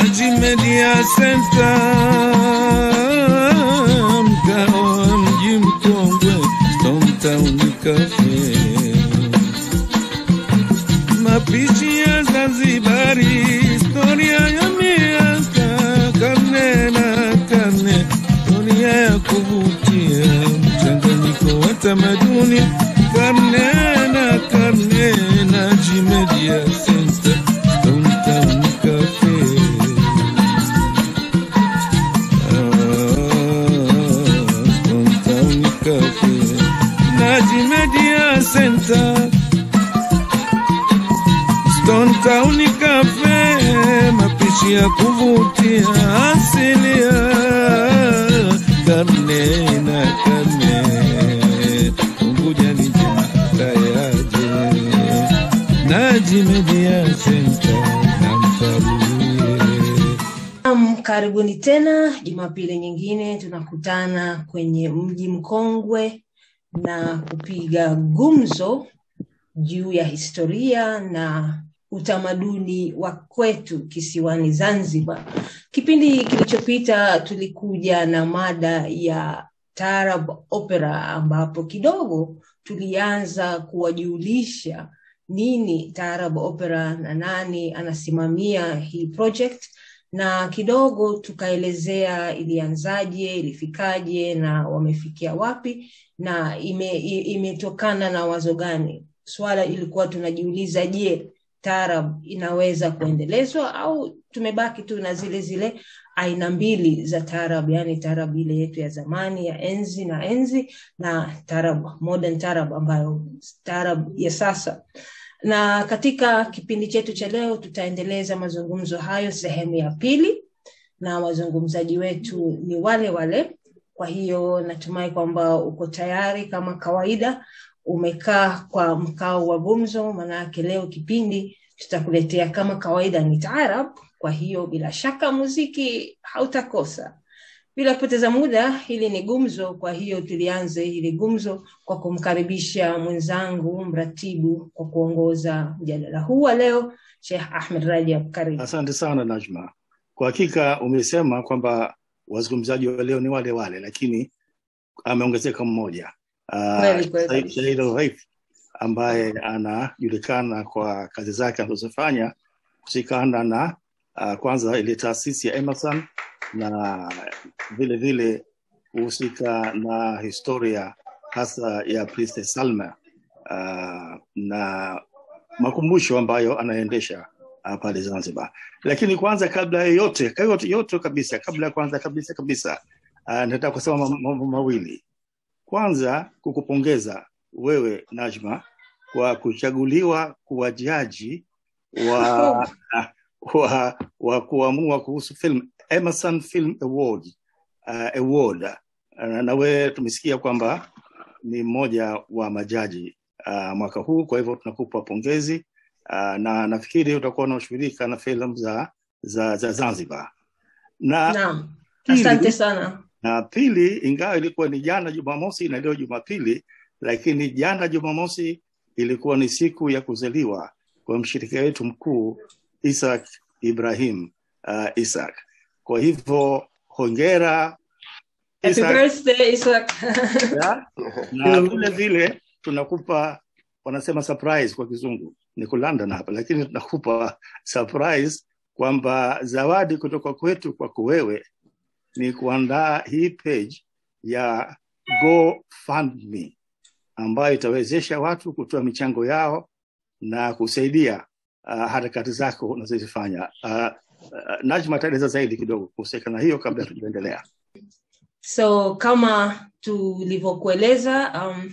Naji Media Center, mtaa wa mji mkongwe, Stone Town Cafe. Mapishi ya Zanzibari, historia ya miaka karne na karne, historia ya kuvutia, mchanganyiko wa tamaduni karne na karne. Naji Media Center, Stone Town Cafe. Stone Town Cafe. Naji Media Center Stone Town Cafe, mapishi ya kuvutia asilia, karne na karne. Unguja ni njema tayaje, Naji Media Center na mkaribie. Naam, karibuni tena Jumapili nyingine, tunakutana kwenye mji mkongwe na kupiga gumzo juu ya historia na utamaduni wa kwetu kisiwani Zanzibar. Kipindi kilichopita tulikuja na mada ya Taarab Opera ambapo kidogo tulianza kuwajulisha nini Taarab Opera na nani anasimamia hii project na kidogo tukaelezea ilianzaje, ilifikaje na wamefikia wapi na ime, i- imetokana na wazo gani. Swala ilikuwa tunajiuliza, je, taarab inaweza kuendelezwa au tumebaki tu na zile zile aina mbili za taarab, yani taarab ile yetu ya zamani ya enzi na enzi na taarab modern taarab ambayo taarab ya sasa na katika kipindi chetu cha leo tutaendeleza mazungumzo hayo sehemu ya pili na wazungumzaji wetu ni wale wale kwa hiyo natumai kwamba uko tayari kama kawaida umekaa kwa mkao wa gumzo maanayake leo kipindi tutakuletea kama kawaida ni taarab kwa hiyo bila shaka muziki hautakosa bila kupoteza muda hili ni gumzo kwa hiyo tulianze hili gumzo kwa kumkaribisha mwenzangu mratibu kwa kuongoza mjadala huu wa leo shekh ahmed rajab karibu Asante sana Najma. Kwa hakika umesema kwamba wazungumzaji wa leo ni wale wale, lakini ameongezeka mmoja Ah, Kweli, kweli. Said Said Al-Ghaith ambaye anajulikana kwa kazi zake anazofanya kushikana na uh, kwanza ile taasisi ya Emerson na vile vile kuhusika na historia hasa ya Princess Salma uh, na makumbusho ambayo anaendesha uh, pale Zanzibar. Lakini kwanza kabla ya yote yote, yote kabisa kabla ya kwanza kabisa kabisa uh, nataka kusema mam- mambo mawili. Kwanza kukupongeza wewe Najma kwa kuchaguliwa kuwa jaji wa, wa, wa kuamua kuhusu film Emerson Film Award, uh, award. Uh, na wewe tumesikia kwamba ni mmoja wa majaji uh, mwaka huu, kwa hivyo tunakupa pongezi uh, na nafikiri utakuwa unashughulika na filamu za, za, za Zanzibar na naam Pili. asante sana na pili, ingawa ilikuwa ni jana Jumamosi na leo Jumapili, lakini jana Jumamosi ilikuwa ni siku ya kuzaliwa kwa mshirika wetu mkuu Isaac Ibrahim uh, Isaac. Kwa hivyo hongera happy Isaac, birthday Isaac. ya? na vile vile tunakupa wanasema surprise kwa kizungu, niko London hapa, lakini tunakupa surprise kwamba zawadi kutoka kwetu kwako wewe ni kuandaa hii page ya GoFundMe ambayo itawezesha watu kutoa michango yao na kusaidia uh, harakati zako unazozifanya. Uh, uh, Najma ataeleza zaidi kidogo kuhusiana na hiyo kabla tujaendelea. so kama tulivyokueleza um,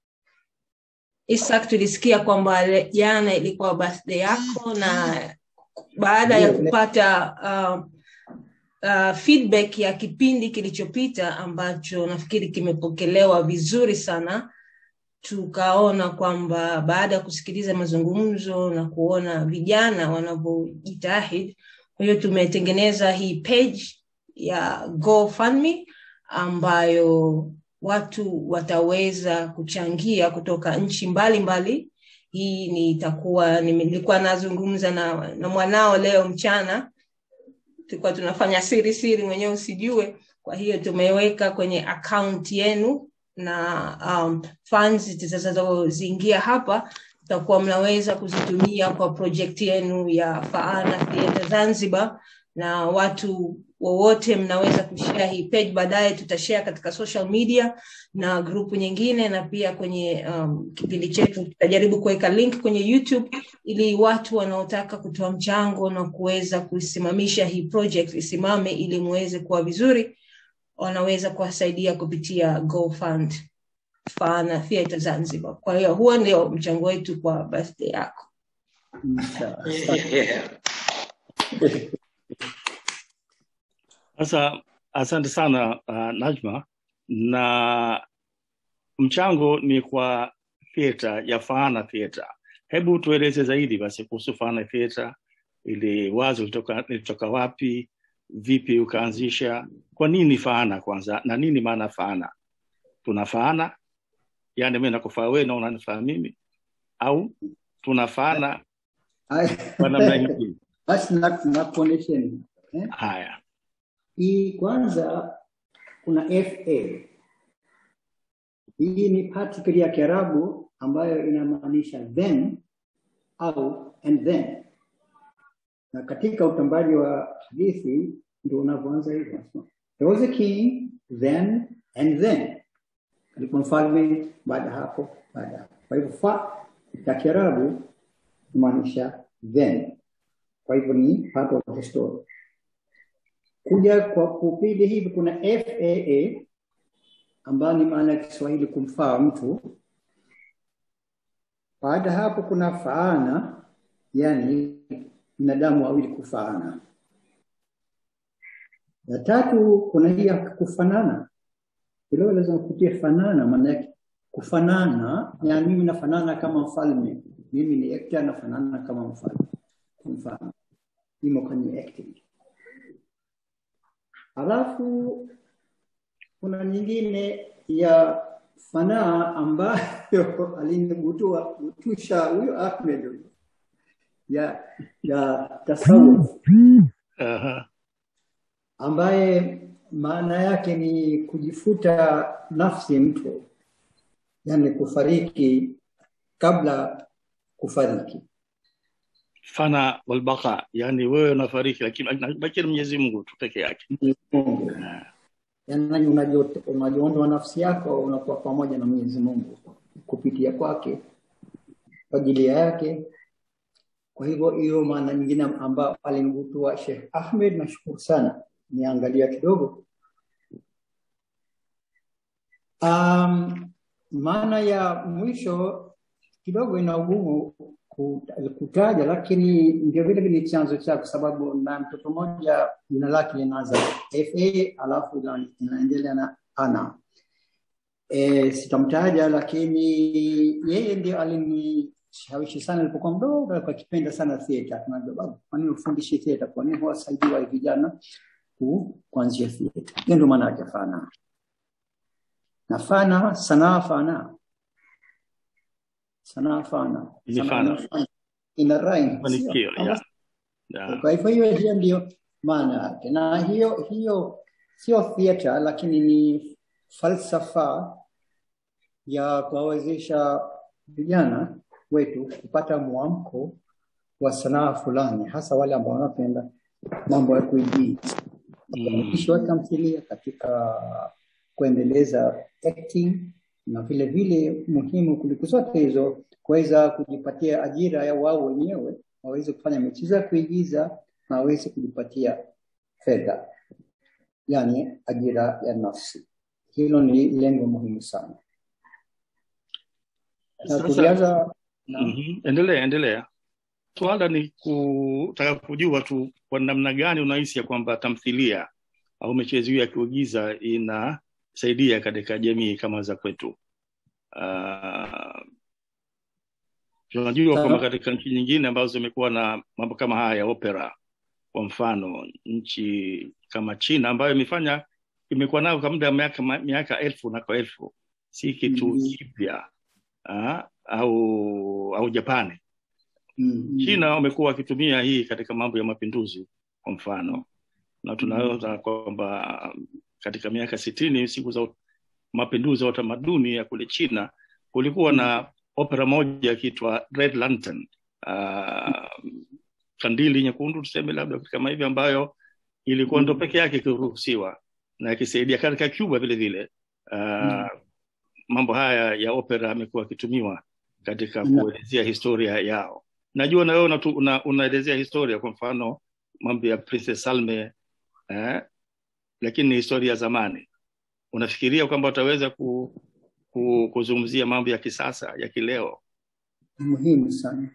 Isaac tulisikia kwamba le- jana ilikuwa birthday yako na baada ya kupata uh, uh, feedback ya kipindi kilichopita ambacho nafikiri kimepokelewa vizuri sana tukaona kwamba baada ya kusikiliza mazungumzo na kuona vijana wanavyojitahidi kwa hiyo tumetengeneza hii page ya GoFundMe ambayo watu wataweza kuchangia kutoka nchi mbalimbali hii ni itakuwa nime- nilikuwa nazungumza na, na mwanao leo mchana tulikuwa tunafanya siri siri mwenyewe usijue kwa hiyo tumeweka kwenye account yenu na um, funds zitakazoziingia hapa takuwa mnaweza kuzitumia kwa project yenu ya faana theatre zanzibar na watu wowote mnaweza kushare hii page baadaye tutashare katika social media na grupu nyingine na pia kwenye um, kipindi chetu tutajaribu kuweka link kwenye youtube ili watu wanaotaka kutoa mchango na kuweza kusimamisha hii project isimame ili muweze kuwa vizuri wanaweza kuwasaidia kupitia gofund fana theatre zanzibar kwa hiyo huo ndio mchango wetu kwa birthday yako Sasa asante sana uh, Najma, na mchango ni kwa theatre ya Faana Theatre. Hebu tueleze zaidi basi kuhusu Faana Theatre, ili wazo litoka, litoka wapi, vipi ukaanzisha, kwa nini Faana kwanza, na nini maana Faana? Tunafaana yani mimi nakufaa wewe na unanifaa mimi, au tunafaana kwa namna nyingine? basi na- nakuonesheni eh? Haya, hii kwanza kuna fa hii ni particle ya kiarabu ambayo inamaanisha then au and then na katika utambaji wa hadithi ndio unavyoanza hivyo there was a king then and then alikuwa mfalme baada ya hapo baada ya hapo kwa hivyo fa ya kiarabu kumaanisha then kwa hivyo ni part of the story kuja kwa kupili hivi kuna faa ambayo ni maana ya kiswahili kumfaa mtu baada ya hapo kuna faana yani binadamu wawili kufaana ya tatu kuna hii ya kufanana vileo lazima kutia fanana maana yake kufanana yani mimi nafanana kama mfalme mimi ni actor nafanana kama mfalme kwa mfano imo kwenye acting halafu kuna nyingine ya fanaa ambayo alinibutua butusha huyo Ahmed huyo ya ya tasawuf Aha. ambaye maana yake ni kujifuta nafsi mtu, yani kufariki kabla kufariki. fana walbaqa, yani wewe unafariki, lakini anabakia ni Mwenyezi Mungu tu peke yake. Mungu. Yaani unajio- unajiondoa nafsi yako unakuwa pamoja na Mwenyezi Mungu kupitia kwake kwa ajili yake. Kwa hivyo hiyo maana nyingine ambayo alimvutua Sheikh Ahmed, nashukuru sana, niangalia kidogo. Um, maana ya mwisho kidogo ina ugumu ku- kutaja, lakini ndio vile vile ni chanzo chake, kwa sababu na mtoto mmoja jina lake linaanza fa alafu ina- inaendelea na ana e, sitamtaja, lakini yeye ndio alinishawishi sana nilipokuwa mdogo, alikuwa akipenda sana theatre. Akaniambia, baba, kwa nini ufundishi theatre? Kwa nini huwasaidii wale vijana ku- kuanzia theatre? Hiyo ndio maana yake fana na fana, sanaa fana, sanaa fana, Ni sanaa fana. inafanya. ina rhyme, sio? Mafanikio Kama ya ya kwa hivyo hiyo hiyo ndio maana yake, na hiyo hiyo sio theatre, lakini ni falsafa ya kuwawezesha vijana wetu kupata mwamko wa sanaa fulani, hasa wale ambao wanapenda mambo ya kuigiza mm. uandishi wa tamthilia katika kuendeleza acting na vile vile muhimu kuliko zote hizo kuweza kujipatia ajira ya wao wenyewe waweze kufanya michezo ya kuigiza na waweze kujipatia fedha yani ajira ya nafsi hilo ni lengo muhimu sana na Sasa tulianza na mhm, endelea endelea. Swala ni kutaka kujua tu kwa namna gani unahisi ya kwamba tamthilia au michezo hiyo ya kuigiza inasaidia katika jamii kama za kwetu. Uh, tunajua kwamba katika nchi nyingine ambazo zimekuwa na mambo kama haya ya opera, kwa mfano nchi kama China ambayo imefanya imekuwa nayo kwa muda wa miaka miaka elfu na kwa elfu, si kitu Mm. kipya ah, au au Japani. mm, China wamekuwa wakitumia hii katika mambo ya mapinduzi kwa mfano na tunaona kwamba um, katika miaka sitini siku za mapinduzi ya utamaduni ya kule china kulikuwa na opera moja ikiitwa red lantern uh, kandili nyekundu tuseme labda kitu kama hivi ambayo ilikuwa ndo peke yake ikiruhusiwa na ikisaidia katika cuba vile vile uh, mambo haya ya opera amekuwa akitumiwa katika Mm. kuelezea historia yao najua na wewe unatu- una, unaelezea historia kwa mfano mambo ya princess salme eh, lakini ni historia ya zamani unafikiria kwamba utaweza ku, ku, kuzungumzia mambo ya kisasa ya kileo ni muhimu sana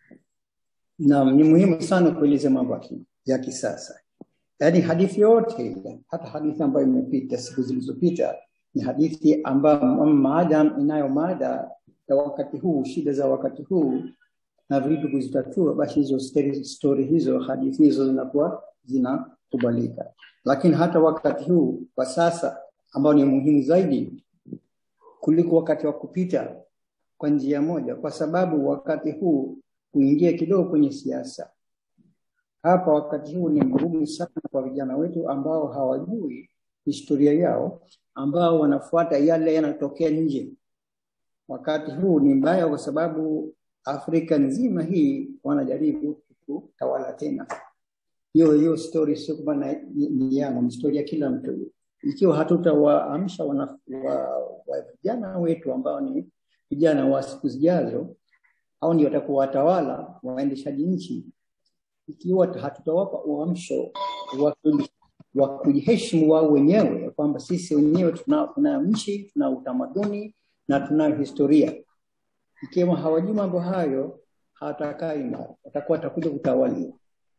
naam ni muhimu sana kueleza mambo ya ki- ya kisasa yaani hadithi yote ile hata hadithi ambayo imepita siku zilizopita ni hadithi ambayo maadam inayo mada ya wakati huu shida za wakati huu na vitu kuzitatua basi hizo story, story hizo hadithi hizo zinakuwa zinakubalika lakini hata wakati huu kwa sasa ambao ni muhimu zaidi kuliko wakati wa kupita kwa njia moja kwa sababu wakati huu kuingia kidogo kwenye siasa hapa wakati huu ni mgumu sana kwa vijana wetu ambao hawajui historia yao ambao wanafuata yale yanatokea nje wakati huu ni mbaya kwa sababu afrika nzima hii wanajaribu kutawala tena hiyo hiyo story sio kwamba na- ni ni yangu ni story ya kila mtu ikiwa hatutawaamsha wana- wa, wa vijana wetu ambao ni vijana wa siku zijazo au ndio watakuwa watawala waendeshaji nchi ikiwa hatutawapa uamsho wa kuji- wa kujiheshimu wao wenyewe ya kwamba sisi wenyewe tuna, tuna nchi tuna utamaduni na tunayo historia ikiwa hawajui mambo hayo hawatakaa imara watakuwa watakuja kutawaliwa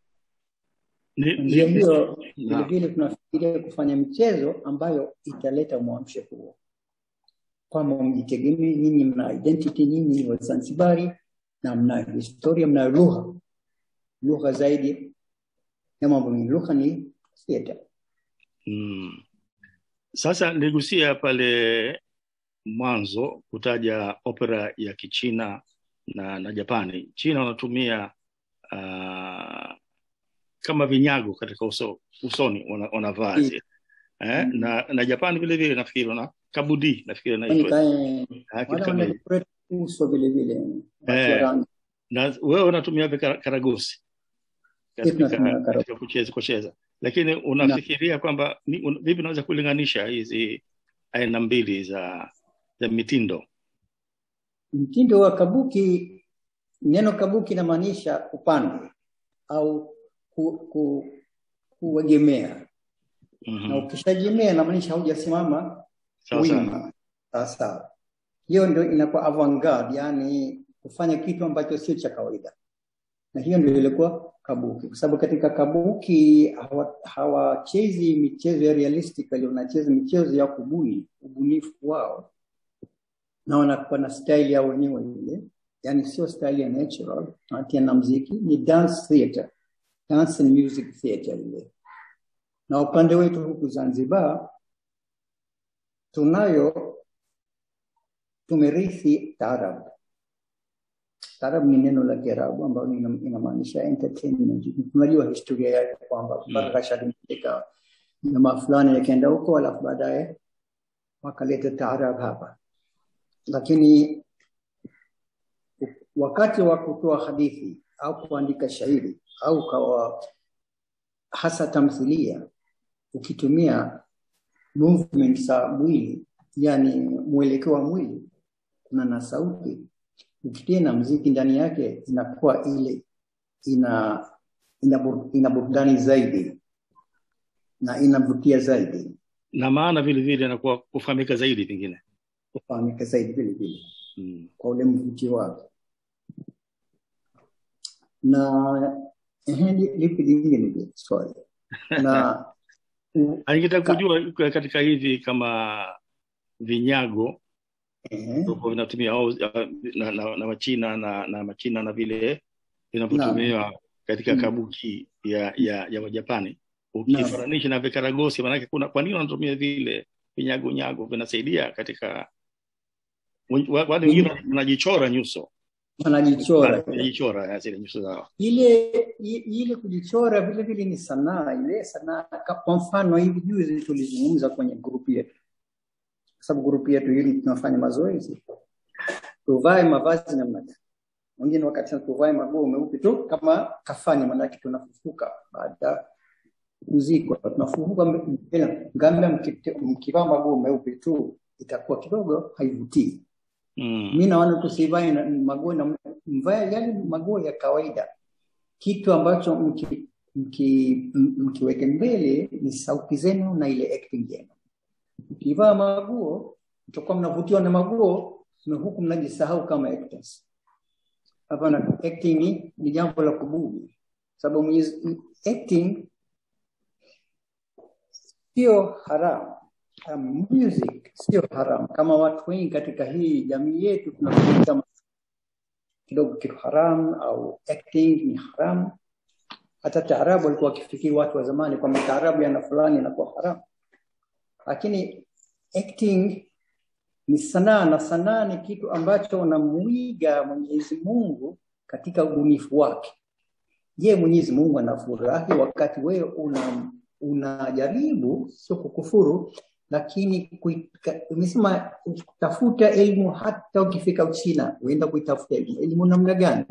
ni, njia ni, hiyo Naam. vilevile tunafikiria kufanya michezo ambayo italeta mwamsho huo kwamba mjitegemee nyinyi mna identity nyinyi ni wazanzibari na mna historia mna lugha lugha zaidi ya mambo mengi lugha ni theater mm. sasa niligusia pale mwanzo kutaja opera ya kichina na na japani china wanatumia uh, kama vinyago katika uso, usoni wana- wanavaa Mm. zile eh? Mm. na na japani vile vile nafikiri wana kabudi nafikiri Kwani naitwa kae Ah, kitu wala kama hiyo. wana uso vile vile watu wa Eh. rangi na wewe unatumia vika- karagosi Sisi tunatumia katika, karagosi. katika kucheza kucheza lakini unafikiria kwamba ni- un, vipi unaweza kulinganisha hizi aina mbili za za mitindo mtindo wa kabuki neno kabuki inamaanisha upande au ku, ku, kuegemea na Mhm. ukishaegemea inamaanisha haujasimama Sawa sawa. wima sawasawa hiyo ndio inakuwa avant-garde yani kufanya kitu ambacho sio cha kawaida na hiyo ndio ilikuwa kabuki kwa sababu katika kabuki hawa- hawachezi michezo ya realistic bali wanacheza michezo ya kubuni ubunifu wao na wanakuwa na style yao wenyewe ile yani sio style ya natural wanatia na mziki ni dance theater dance and music theater ile na upande wetu huku Zanzibar tunayo tumerithi taarab. Taarab ni neno la Kiarabu ambalo ina- inamaanisha entertainment. Tunajua historia yake kwamba Mm. mpaka kashalipeleka jamaa fulani yakaenda huko, alafu baadaye wakaleta taarab hapa, lakini wakati wa kutoa hadithi au kuandika shairi au kawa hasa tamthilia ukitumia movement za mwili yani mwelekeo wa mwili kuna na sauti ukitia na mziki ndani yake inakuwa ile ina ina, bur- ina burudani zaidi na inavutia zaidi na maana vile vile inakuwa kufahamika zaidi pengine kufahamika zaidi vile vile mm. kwa ule mvutio wake na ehe, li- lipi lingine je, swali na Ningetaka Ka- kujua kwa- katika hivi kama vinyago ehe, ambavyo vinatumia au na, na, na Wachina na, na Machina na vile vinavyotumiwa katika Mm. kabuki ya ya, ya Wajapani ukifananisha na vikaragosi, maanake kuna kwa nini wanatumia vile vinyago nyago vinasaidia katika wa- wale wengine wanajichora nyuso wanajichora jichora eh, zile nyuso zao ile i- ile kujichora vile vile ni sanaa ile sanaa ka- kwa mfano hivi juzi tulizungumza kwenye grupu yetu kwa sababu grupu yetu hili tunafanya mazoezi tuvae mavazi namna gani wengine wakati tuvae maguo meupe tu kama kafani maanake tunafufuka baada ya kuzikwa tunafufuka mbe- tena ngamia mkite- mkivaa maguo meupe tu itakuwa kidogo haivutii mm. mi naona tusivae na- maguo na mvae yale maguo ya kawaida kitu ambacho mki, mki, m- mkiweke mbele ni sauti zenu na ile acting yenu mkivaa maguo mtakuwa mnavutiwa na maguo na huku mnajisahau kama actors hapana acting ni- ni jambo la kubudi sababu Mwenyezi- acting sio haramu um, music sio haramu kama watu wengi katika hii jamii yetu tunakuita kidogo kitu haramu au acting ni haramu hata taarabu walikuwa wakifikiri watu wa zamani kwamba taarabu yana fulani inakuwa haramu lakini acting ni sanaa na sanaa ni kitu ambacho unamuiga Mwenyezi Mungu katika ubunifu wake. Je, Mwenyezi Mungu anafurahi wakati wewe una unajaribu sio kukufuru lakini kui- ka- umesema tafuta elimu hata ukifika Uchina uenda kuitafuta elimu elimu namna gani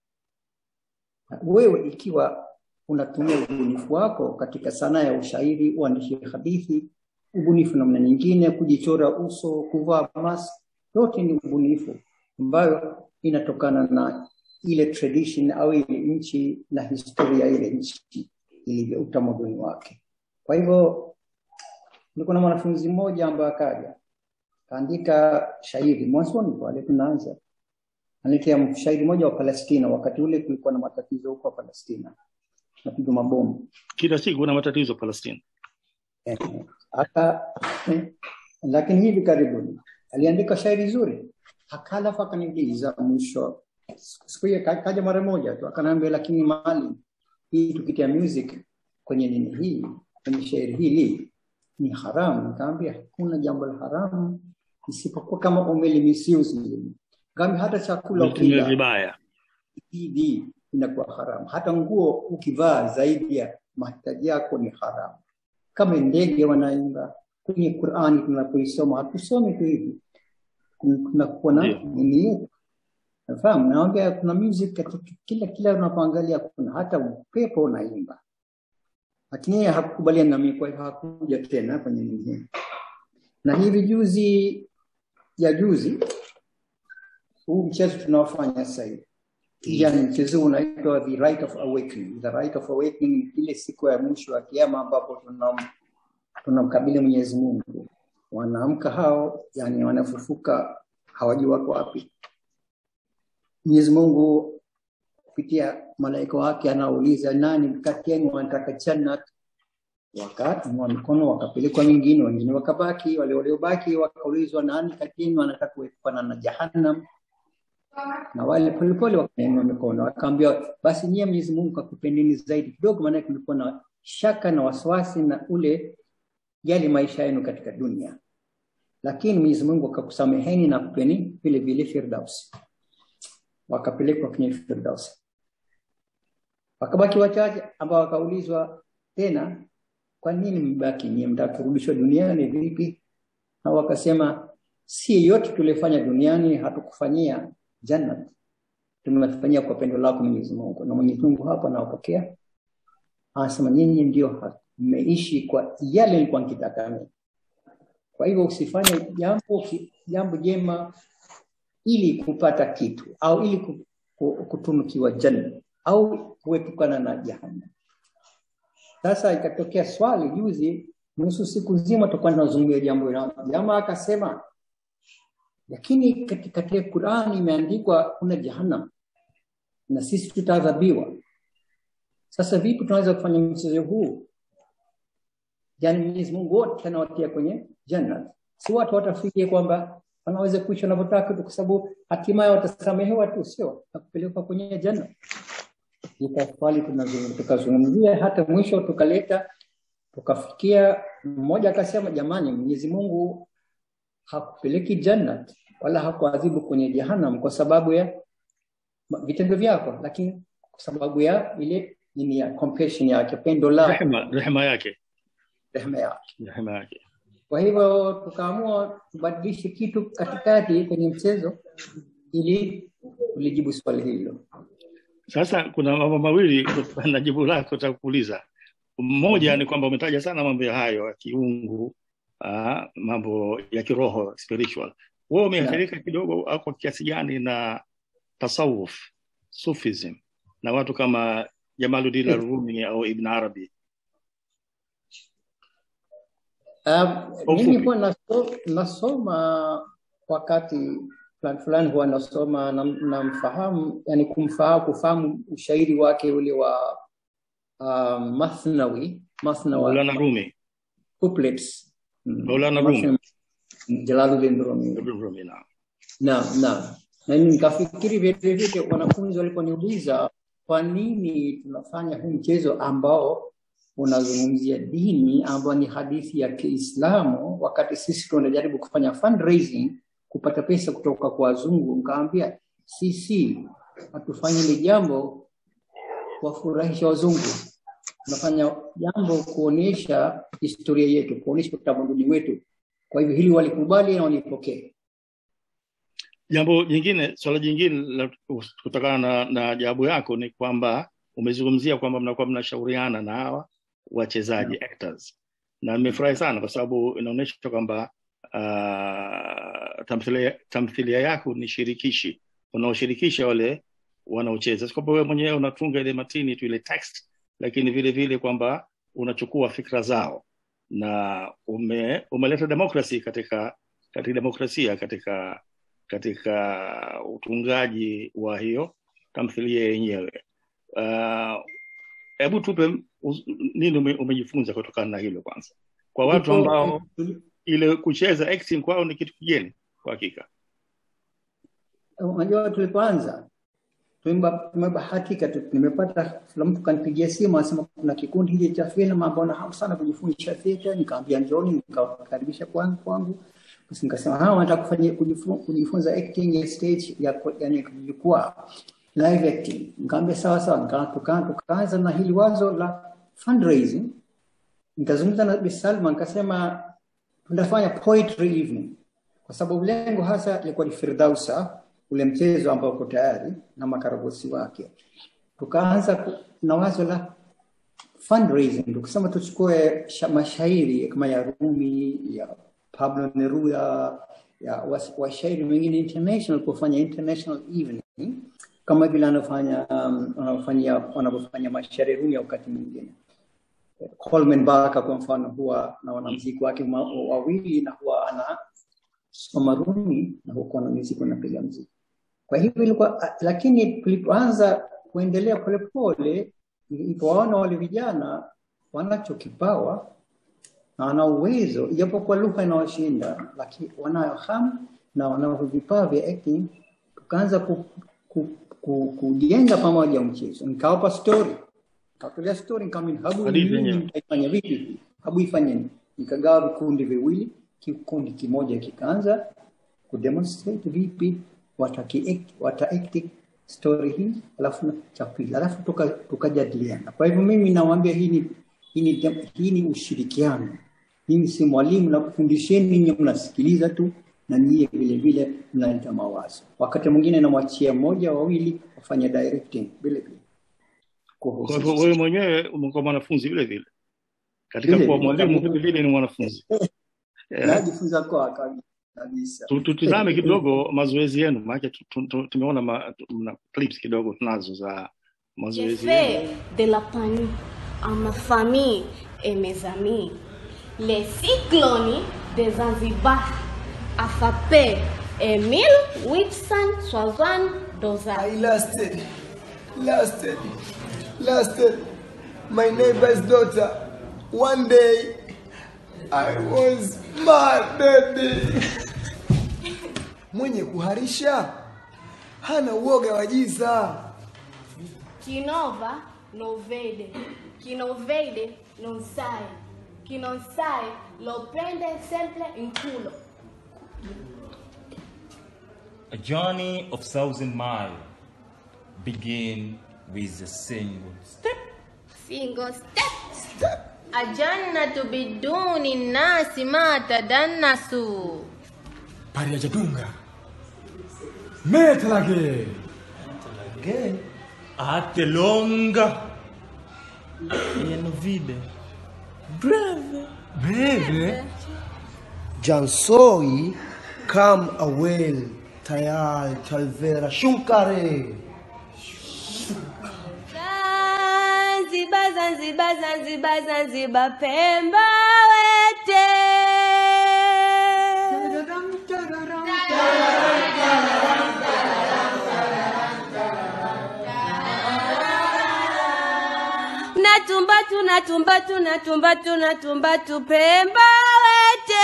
wewe ikiwa unatumia ubunifu wako katika sanaa ya ushairi uandishi hadithi ubunifu namna nyingine kujichora uso kuvaa mask yote ni ubunifu ambayo inatokana na ile tradition au ile nchi na historia ya ile nchi ilivyo utamaduni wake kwa hivyo niko na mwanafunzi mmoja ambaye akaja kaandika shairi mwanzoni pale tunaanza analetea shairi moja wa Palestina wakati ule kulikuwa na matatizo huko Palestina napigwa mabomu kila siku kuna matatizo Palestina Eh, aka eh, lakini hivi karibuni aliandika shairi zuri akalafu akaniuliza mwisho siku hiyo ka- kaja mara moja tu akaniambia lakini mali hii tukitia music kwenye nini hii kwenye shairi hili ni haramu nikamwambia hakuna jambo la haramu isipokuwa kama umeli misuse ngambi hata chakula umetumia ukila vibaya CD inakuwa haramu. Hata nguo ukivaa zaidi ya mahitaji yako ni haramu. Kama ndege wanaimba kwenye Qur'ani tunapoisoma, hatusomi tu hivi, tunakuwa na Ndio. nini yetu. Nafahamu, naongea kuna music katika kila kila unapoangalia, kuna hata upepo unaimba, lakini yeye hakukubaliana na mimi, kwa hivyo hakuja tena kwenye nini hii. Na hivi juzi ya juzi huu mchezo tunaofanya sasa hivi yani mchezo unaitwa the right of awakening the right of awakening ni ile siku ya mwisho ya kiama ambapo tunam tunamkabili Mwenyezi Mungu wanaamka hao yani wanafufuka hawajui wako wapi Mwenyezi Mungu kupitia malaika wake anauliza nani kati yenu wanataka jannat wakainua mikono wakapelekwa wengine wengine wakabaki wale waliobaki wakaulizwa nani kati yenu anataka kuepukana na jahannam na wale polepole wakainua mikono wakaambiwa basi nyie Mwenyezi Mungu kakupendeni zaidi kidogo maana kulikuwa na shaka na wasiwasi na ule yale maisha yenu katika dunia lakini Mwenyezi Mungu akakusameheni na kupeni vile vile Firdaus wakapelekwa kwenye Firdaus wakabaki wachache ambao wakaulizwa tena kwa nini mbaki nyie mtaka kurudishwa duniani vipi na wakasema si yote tulifanya duniani hatukufanyia jannat tumefanyia kwa pendo lako Mwenyezi Mungu na Mwenyezi Mungu hapa anawapokea anasema nyinyi ndio mmeishi kwa yale nilikuwa nikitaka mimi kwa hivyo usifanye jambo ki- jambo jema ili kupata kitu au ili ku- ku- kutunukiwa janna au kuepukana na jahannam sasa ikatokea swali juzi nusu siku nzima tulikuwa tunazungumzia jambo hilo jamaa akasema lakini katika katika Qur'ani imeandikwa kuna jahannam na sisi tutaadhabiwa sasa vipi tunaweza kufanya mchezo huu yani Mwenyezi Mungu wote anawatia kwenye janna si watu watafikia kwamba wanaweza kuishi wanavyotaka tu kwa sababu hatimaye watasamehewa tu sio na kupelekwa kwenye janna ikafali tukazungumzia hata mwisho tukaleta tukafikia mmoja akasema jamani Mwenyezi Mungu hakupeleki jannat wala hakuadhibu kwenye jahannam kwa sababu ya ma- vitendo vyako lakini kwa sababu ya ile nini ya compassion yake pendo la rehema rehema yake rehema yake rehema yake kwa hivyo tukaamua tubadilishe kitu katikati kwenye mchezo ili ulijibu swali hilo Sasa kuna mambo mawili kutokana na jibu lako takuuliza. Mmoja ni kwamba umetaja sana mambo ya hayo ya kiungu, uh, mambo ya kiroho spiritual. Wewe umeathirika kidogo au kwa kiasi gani na tasawuf, sufism na watu kama Jamaluddin Yes. al-Rumi au Ibn Arabi? Um, Kwa mimi ufupi. huwa naso, nasoma wakati fulani fulani huwa nasoma na- namfahamu yani kumfahamu kufahamu ushairi wake ule wa um, Mathnawi Mathnawi Maulana Rumi, couplets Mm, Maulana Rumi. Mathnawi, Jalaluddin Rumi Ibn Rumi na. Naam, naam. Na mimi nikafikiri vile vile wanafunzi waliponiuliza kwa nini tunafanya huu mchezo ambao unazungumzia dini ambao ni hadithi ya Kiislamu wakati sisi tunajaribu kufanya fundraising kupata pesa kutoka kwa wazungu, nikaambia sisi hatufanyi hili jambo kuwafurahisha wazungu, tunafanya jambo kuonyesha historia yetu, kuonyesha utamaduni wetu. Kwa hivyo hili walikubali na walipokea. Jambo jingine, swala jingine la kutokana na, na jawabu yako ni kwamba umezungumzia kwamba mnakuwa mnashauriana na hawa wachezaji actors, na nimefurahi sana kwa sababu inaonyesha kwamba uh, tamthilia, tamthilia yako ni shirikishi, unaoshirikisha wale wanaocheza, si kwamba wewe mwenyewe unatunga ile matini tu ile text, lakini vile vile kwamba unachukua fikra zao na ume, umeleta demokrasi katika katika demokrasia katika katika utungaji wa hiyo tamthilia yenyewe. Ah, Hebu uh, tupe us- nini ume, umejifunza kutokana na hilo kwanza, kwa watu ambao ile kucheza acting kwao ni kitu kigeni kwa hakika. unajua tulipoanza tumeba- tumebahatika tu nimepata kila mtu kanipigia simu anasema kuna kikundi hiki cha filamu ambao na hamu sana kujifundisha theater nikaambia njoni nikawakaribisha kwangu kwangu basi nikasema hawa wanataka kufanya kujifu- kujifunza acting ya stage ya ku- yani jukwaa live acting nikaambia sawa sawa nika- tuka- tukaanza na hili wazo la fundraising nikazungumza na Bi Salma nikasema tunafanya poetry evening kwa sababu lengo hasa ilikuwa ni Firdausa, ule mchezo ambao uko tayari na makaragosi wake. Tukaanza ku- na wazo la fundraising, tukasema tuchukue sha- mashairi kama ya Rumi, ya Pablo Neruda, ya was- washairi wengine international, kufanya international evening kama vile anafanya um, wanafanya wanavyofanya mashairi Rumi wakati mwingine. Coleman Barker kwa mfano huwa na wanamuziki wake ma- wawili na huwa ana soma Rumi na huko na muziki unapiga muziki. Kwa hivyo ilikuwa, lakini tulipoanza kuendelea polepole, nilipowaona wale vijana wanacho kipawa na wana uwezo, ijapokuwa lugha inawashinda, lakini wanayo hamu na wanavyo vipawa vya acting, tukaanza ku, ku, ku, kujenga pamoja mchezo. Nikawapa story, nikawatolea story, nikamwambia habu Hadithi hii yenyewe. mtaifanya vipi hii? Habu ifanyeni. Nikagawa vikundi viwili, kikundi kimoja kikaanza kudemonstrate vipi wataki wata act story hii alafu na cha pili alafu tuka- tukajadiliana kwa hivyo mimi nawaambia hii ni hii ni, dem- hii ni ushirikiano mimi si mwalimu na kufundisheni nyinyi mnasikiliza tu na nyie vile vile mnaleta mawazo wakati mwingine namwachia mmoja wawili wafanye directing vile vile Kwa hivyo wewe mwenyewe umekuwa mwanafunzi vile vile, katika Vile kuwa vile, mwalimu kabisa. vile vile ni mwanafunzi. Yeah. najifunza kwa kabi- kabisa Tu- Tutizame kidogo mazoezi yenu, maana tu- tu- tu- tumeona ma, mna clips kidogo tunazo za J'ai mazoezi yenu. fait de la panique à ma famille et mes amis. Les cyclones de Zanzibar a frappé en 1872. I lasted, lasted, lasted. My neighbor's daughter. One day, I was mad. Mwenye kuharisha hana uoga wa giza. Chi nova non vede, chi non vede non sai, chi non sai lo prende sempre in culo. A journey of thousand miles begin with a single step. Single step. Ajannatu biduni nnasi ma tadannasu. Pari Jadunga. Metal again. Again. Ate longa. E non vide. Breve. Breve. Jansoi kam awel tayal talvera shunkare. Zanzibar, Zanzibar, Zanzibar, Zanzibar, Pemba wete. Natumbatu, natumbatu, natumbatu, natumbatu, Pemba wete.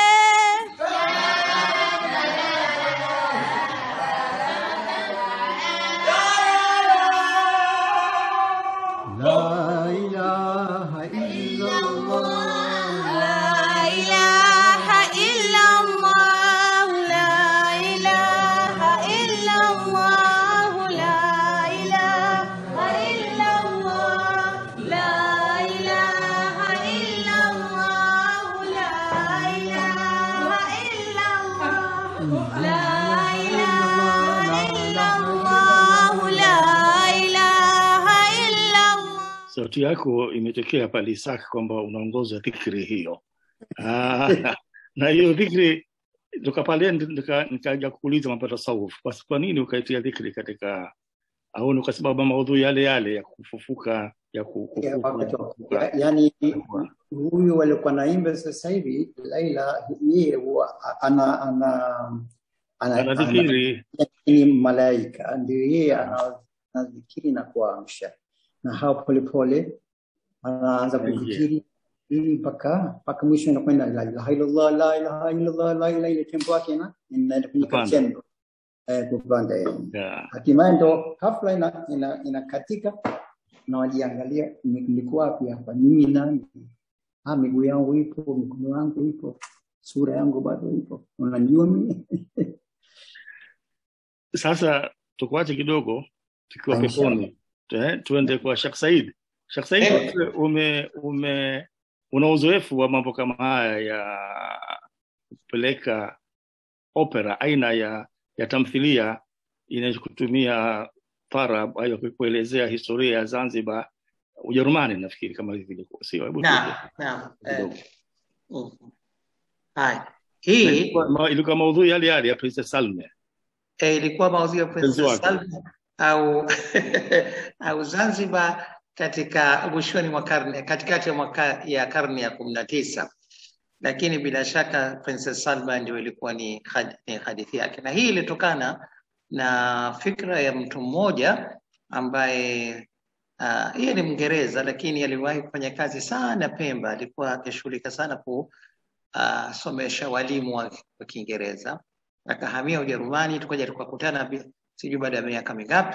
La ilaha illallah. La ilaha illallah, la ilaha illallah, la ilaha illallah, la ilaha illallah, la ilaha illallah, la ilaha illallah, la ilaha illallah. sauti yako imetokea pale Isaka kwamba unaongoza dhikri hiyo. Ah, na hiyo dhikri toka pale ndi- nika- nikaja kuuliza mambo ya tasawuf, basi kwa nini ukaitia dhikri katika au ni kwa sababu ya maudhui yale yale ya kufufuka ya ku- Ya, kufufuka wakati wa- kufufuka? ya- yani huyu walikuwa naimba sasa hivi Laila yeye huwa ana ana ana, ana, Anadhikiri ni malaika ndio yeye ana- anadhikiri na kuamsha na hao polepole anaanza Aingia. kudhikiri ili mpaka mpaka mwisho inakwenda la ilaha illallah la ilaha illallah la ilaha ile tempo yake na inaenda kwenye Kupanda. crescendo eh kupanda yani ya hatimaye ndo hafla ina, ina, inakatika na wajiangalia "Ni- nilikuwa wapi hapa mimi nani ah miguu yangu ipo mikono yangu ipo sura yangu bado ipo unanijua mimi sasa tukuache kidogo tukiwa Inshallah. peponi eh, tuende kwa Sheikh Said. Sheikh Said Eh. wewe ume ume una uzoefu wa mambo kama haya ya kupeleka opera aina ya ya tamthilia inayokutumia tarab au kuelezea historia ya Zanzibar Ujerumani nafikiri kama hivi ilikuwa sio hebu Naam, tueleze naam. eh, kidogo. mm. Haya. Na Hii ilikuwa ma- ilikuwa maudhui yale yale ya Princess Salme eh, ilikuwa maudhui ya mpenzi Princess wake Salma au au Zanzibar katika mwishoni mwa karne katikati ya mwaka ya karne ya kumi na tisa lakini bila shaka Princess Salma ndio ilikuwa ni, had, ni hadithi yake, na hii ilitokana na fikra ya mtu mmoja ambaye uh, yeye ni Mngereza lakini aliwahi kufanya kazi sana Pemba, alikuwa akishughulika sana kusomesha walimu wa, wa Kiingereza, akahamia Ujerumani, tukaja tukakutana bi- sijui baada ya miaka mingapi,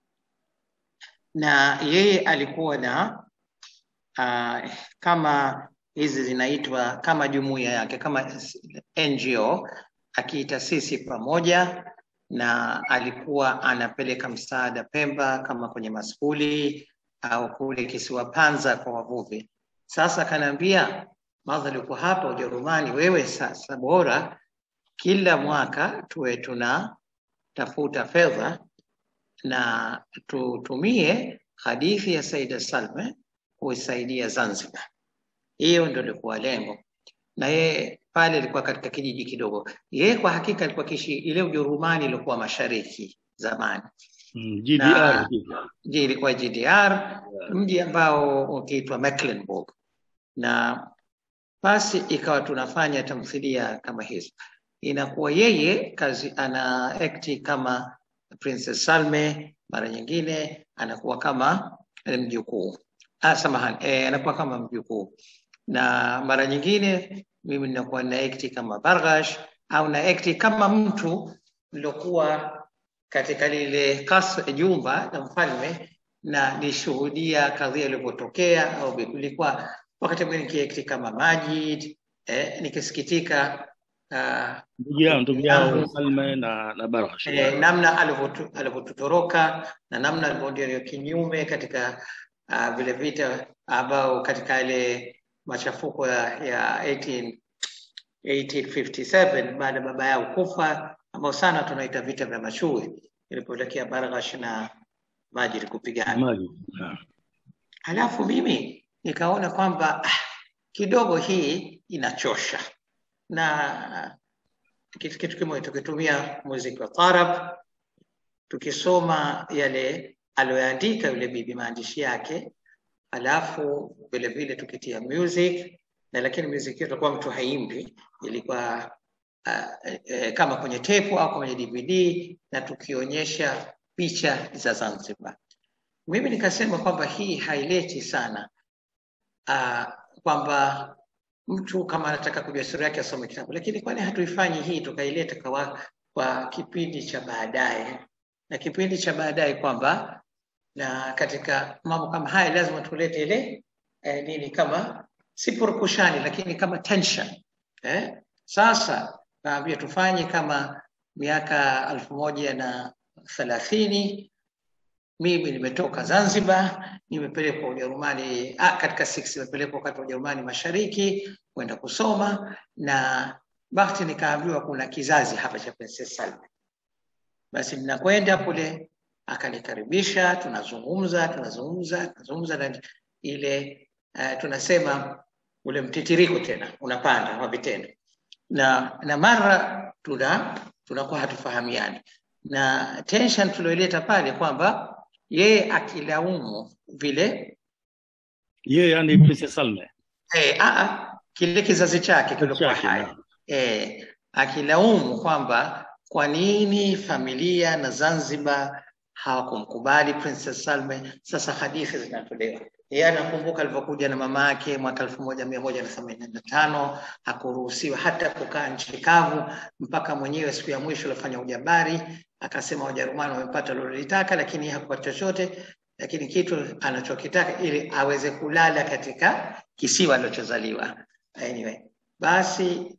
na yeye alikuwa na uh, kama hizi zinaitwa kama jumuiya yake kama NGO akiita sisi pamoja, na alikuwa anapeleka msaada Pemba kama kwenye maskuli au kule kisiwa Panza kwa wavuvi. Sasa akaniambia, madhali uko hapa Ujerumani, wewe sasa bora kila mwaka tuwe tunatafuta fedha na tutumie hadithi ya Saida Salme kuisaidia Zanzibar. Hiyo ndio ilikuwa lengo, na yeye pale ilikuwa katika kijiji kidogo. Yeye kwa hakika alikuwa kishi ile Ujerumani ilikuwa mashariki zamani, mm, GDR na hivi. je, ilikuwa GDR, mji ambao ukiitwa Mecklenburg, na basi ikawa tunafanya tamthilia kama hizo. Inakuwa yeye kazi ana akti kama Princess Salme, mara nyingine anakuwa kama eh, mjukuu ah, samahani eh, anakuwa kama mjukuu, na mara nyingine mimi ninakuwa na akti kama Barghash au na akti kama mtu nilokuwa katika lile kasri jumba la mfalme na nishuhudia kadhia ilivyotokea, au ilikuwa wakati mwingine nikiakti kama Majid eh, nikisikitika uh, ndugu yao ndugu yao Salme na na Barghash eh, namna alivyotu- alivyotutoroka na namna alivyoendelea kinyume katika uh, vile vita ambao katika ile machafuko ya, ya 18, 1857 baada ya baba yao kufa ambao sana tunaita vita vya mashuhi ilipotokea Barghash na Majid kupigana. Maji. Ah. Halafu mimi nikaona kwamba ah, kidogo hii inachosha na kitu kitu kimoja tukitumia muziki wa tarab tukisoma yale aliyoandika yule bibi maandishi yake alafu vile vile tukitia music na lakini music yetu kwa mtu haimbi ilikuwa uh, eh, kama kwenye tepu au kwenye DVD na tukionyesha picha za Zanzibar. Mimi nikasema kwamba hii haileti sana uh, kwamba mtu kama anataka kujua historia yake asome kitabu, lakini kwani hatuifanyi hii tukaileta kwa, kwa kipindi cha baadaye, na kipindi cha baadaye kwamba na katika mambo kama haya lazima tulete ile eh, nini kama si purukushani, lakini kama tension eh? Sasa naambia tufanye kama miaka elfu moja na thelathini mimi nimetoka Zanzibar, nimepelekwa Ujerumani ah, katika 6 nimepelekwa wakati wa Ujerumani Mashariki kwenda kusoma, na bahati nikaambiwa kuna kizazi hapa cha Princess Salma. Basi ninakwenda kule, akanikaribisha, tunazungumza tunazungumza tunazungumza, na ile uh, tunasema ule mtitiriko tena unapanda wa vitendo, na na mara tuna tunakuwa hatufahamiani, na tension tulioileta pale kwamba yeye akilaumu vile Yeye yani Princess Salme. eh, aa, kile kizazi chake kilikuwa Chake, hai naam. eh, akilaumu kwamba kwa nini familia na Zanzibar hawakumkubali Princess Salme. Sasa hadithi zinatolewa. Yeye anakumbuka alivyokuja na mama yake mwaka elfu moja mia moja na themanini na tano hakuruhusiwa hata kukaa nchi kavu mpaka mwenyewe siku ya mwisho alifanya ujabari, akasema Wajerumani wamepata lolitaka, lakini hakupata chochote, lakini kitu anachokitaka ili aweze kulala katika kisiwa alichozaliwa. Anyway, basi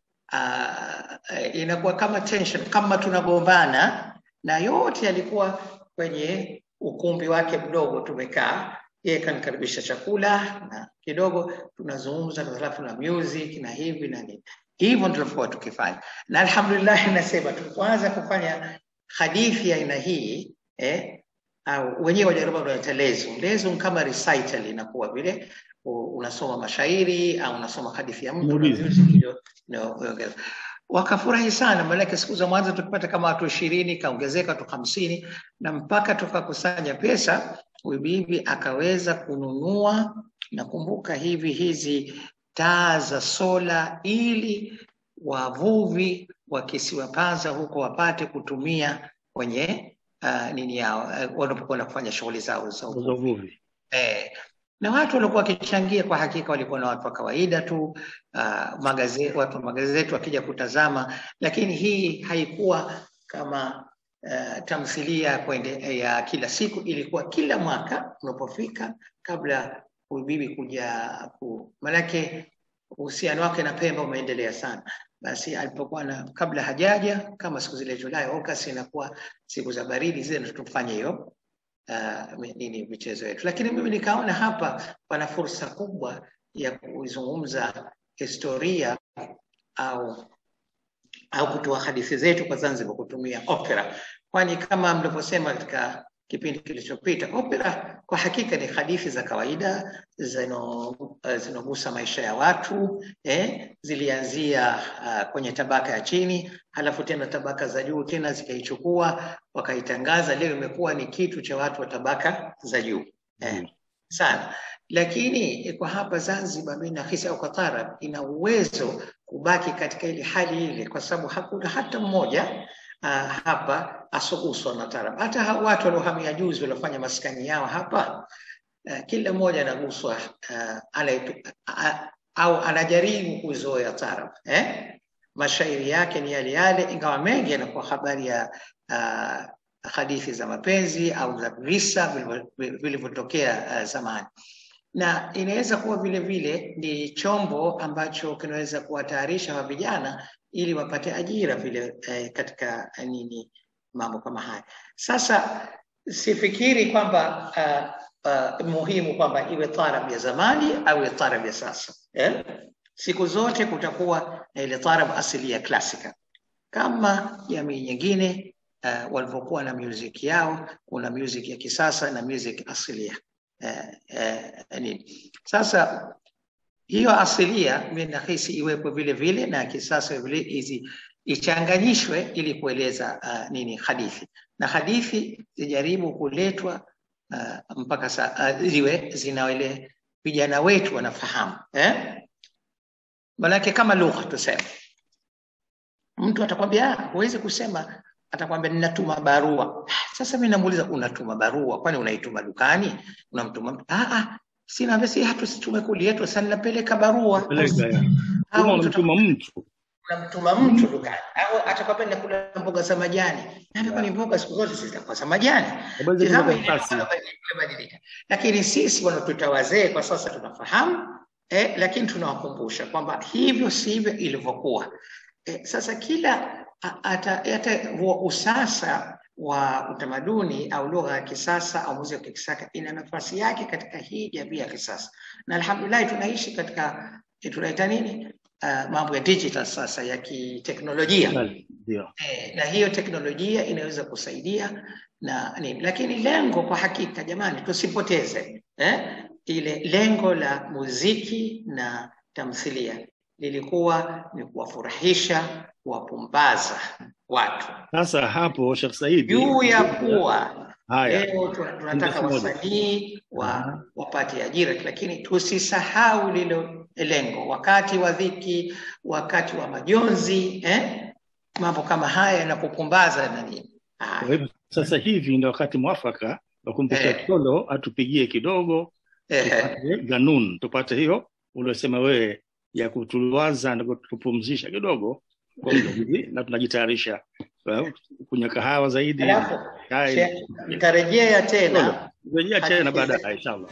uh, inakuwa kama tension, kama tunagombana, na yote yalikuwa kwenye ukumbi wake mdogo, tumekaa yeye kanikaribisha chakula na kidogo tunazungumza, halafu na music na hivi na nini. Hivyo tulikuwa tukifanya, na alhamdulillah, nasema tulipoanza kufanya hadithi ya aina hii eh, au wenyewe Wajerumani wanaita lezum. Lezum kama recital inakuwa vile u- unasoma mashairi au unasoma hadithi ya mtu na Muulize. music ndio inaongeza. Wakafurahi sana, maanake siku za mwanzo tukipata kama watu ishirini, kaongezeka watu hamsini, na mpaka tukakusanya pesa, huyu bibi akaweza kununua, nakumbuka hivi hizi taa za sola ili wavuvi wa kisiwa Panza huko wapate kutumia kwenye uh, nini yao uh, wanapokwenda kufanya shughuli zao za Za uvuvi. Eh, na watu walikuwa wakichangia kwa hakika walikuwa na watu wa kawaida tu uh, magazeti, watu wa magazeti wakija kutazama, lakini hii haikuwa kama uh, tamthilia kwende, ya kila siku, ilikuwa kila mwaka unapofika kabla huyu bibi kuja ku, manake uhusiano wake na Pemba umeendelea sana. Basi alipokuwa na kabla hajaja kama siku zile Julai, August inakuwa siku za baridi zile, ndio tufanye hiyo uh, nini michezo yetu, lakini mimi nikaona hapa pana fursa kubwa ya kuizungumza historia au au kutoa hadithi zetu kwa Zanzibar kutumia opera, kwani kama mlivyosema katika kipindi kilichopita, opera kwa hakika ni hadithi za kawaida zino- eh, zinogusa maisha ya watu eh, zilianzia uh, kwenye tabaka ya chini, halafu tena tabaka za juu tena zikaichukua wakaitangaza, leo imekuwa ni kitu cha watu wa tabaka za juu eh, sana lakini eh, kwa hapa Zanzibar mimi nahisi au Qatar ina uwezo kubaki katika ile hali ile, kwa sababu hakuna hata mmoja uh, hapa asoguswa na tarab. Hata hao watu waliohamia juzi waliofanya maskani yao hapa uh, kila mmoja anaguswa uh, anaitu- a- au anajaribu kuzoea tarab eh? Mashairi yake ni yale yale, ingawa mengi yanakuwa habari ya uh, hadithi za mapenzi au za visa vilivyo- vilivyotokea uh, zamani na inaweza kuwa vile vile ni chombo ambacho kinaweza kuwatayarisha wa vijana ili wapate ajira vile eh, katika eh, nini mambo kama haya. Sasa sifikiri kwamba uh, uh, muhimu kwamba iwe tarab ya zamani au iwe tarab ya sasa eh? Siku zote kutakuwa na ile tarab asili ya klasika kama jamii nyingine uh, walivyokuwa na music yao. Kuna music ya kisasa na music asilia uh, uh, nini. Sasa hiyo asilia mimi nahisi iwepo vile vile na kisasa vile hizi ichanganyishwe ili kueleza uh, nini hadithi na hadithi zijaribu kuletwa uh, mpaka sa, uh, ziwe zinawele vijana wetu wanafahamu eh? Manake kama lugha tuseme, mtu atakwambia "Ah, huwezi kusema, atakwambia ninatuma barua. Sasa mimi namuuliza unatuma barua, kwani unaituma dukani? Unamtuma mtu? Ah, ah, sina basi, hatu situme kuli yetu, sasa ninapeleka barua. Peleka ya. Au Kama mtu unamtuma mtu unamtuma mtu dukani au atakwambia nakula mboga za majani. Naambia kwani mboga siku zote zitakuwa za majani. Habari za Tazama kwenye karatasi. imebadilika. Lakini sisi wanaotuita wazee kwa sasa tunafahamu eh, lakini tunawakumbusha kwamba hivyo sivyo ilivyokuwa. Eh, sasa kila a- ata, hata huo usasa wa utamaduni au lugha ya kisasa au muziki wa kisasa ina nafasi yake katika hii jamii ya kisasa, na alhamdulillah tunaishi katika eh, tunaita nini uh, mambo ya digital sasa ya kiteknolojia ndio eh, na hiyo teknolojia inaweza kusaidia na nini, lakini lengo kwa hakika, jamani, tusipoteze eh, ile lengo la muziki na tamthilia lilikuwa ni kuwafurahisha, kuwapumbaza watu sasa hapo Sheikh Saidi juu ya kuwa haya leo tuna- tunataka Ndio kimoja. wasanii wa, wapate ajira, lakini tusisahau lilo lengo, wakati wa dhiki, wakati wa majonzi eh? mambo kama haya yanapopumbaza na nini. Kwa hivyo sasa hivi ndio wakati mwafaka wa kumpigia Eh. Tolo atupigie kidogo tupate ganun, tupate hiyo uliosema wewe ya kutuliwaza na kutupumzisha kidogo kwa muda hivi, na tunajitayarisha eh, kunywa kahawa zaidi. Alafu chai. Sheikh, nitarejea tena Rejea tena hadithi baadaye zetu. inshallah.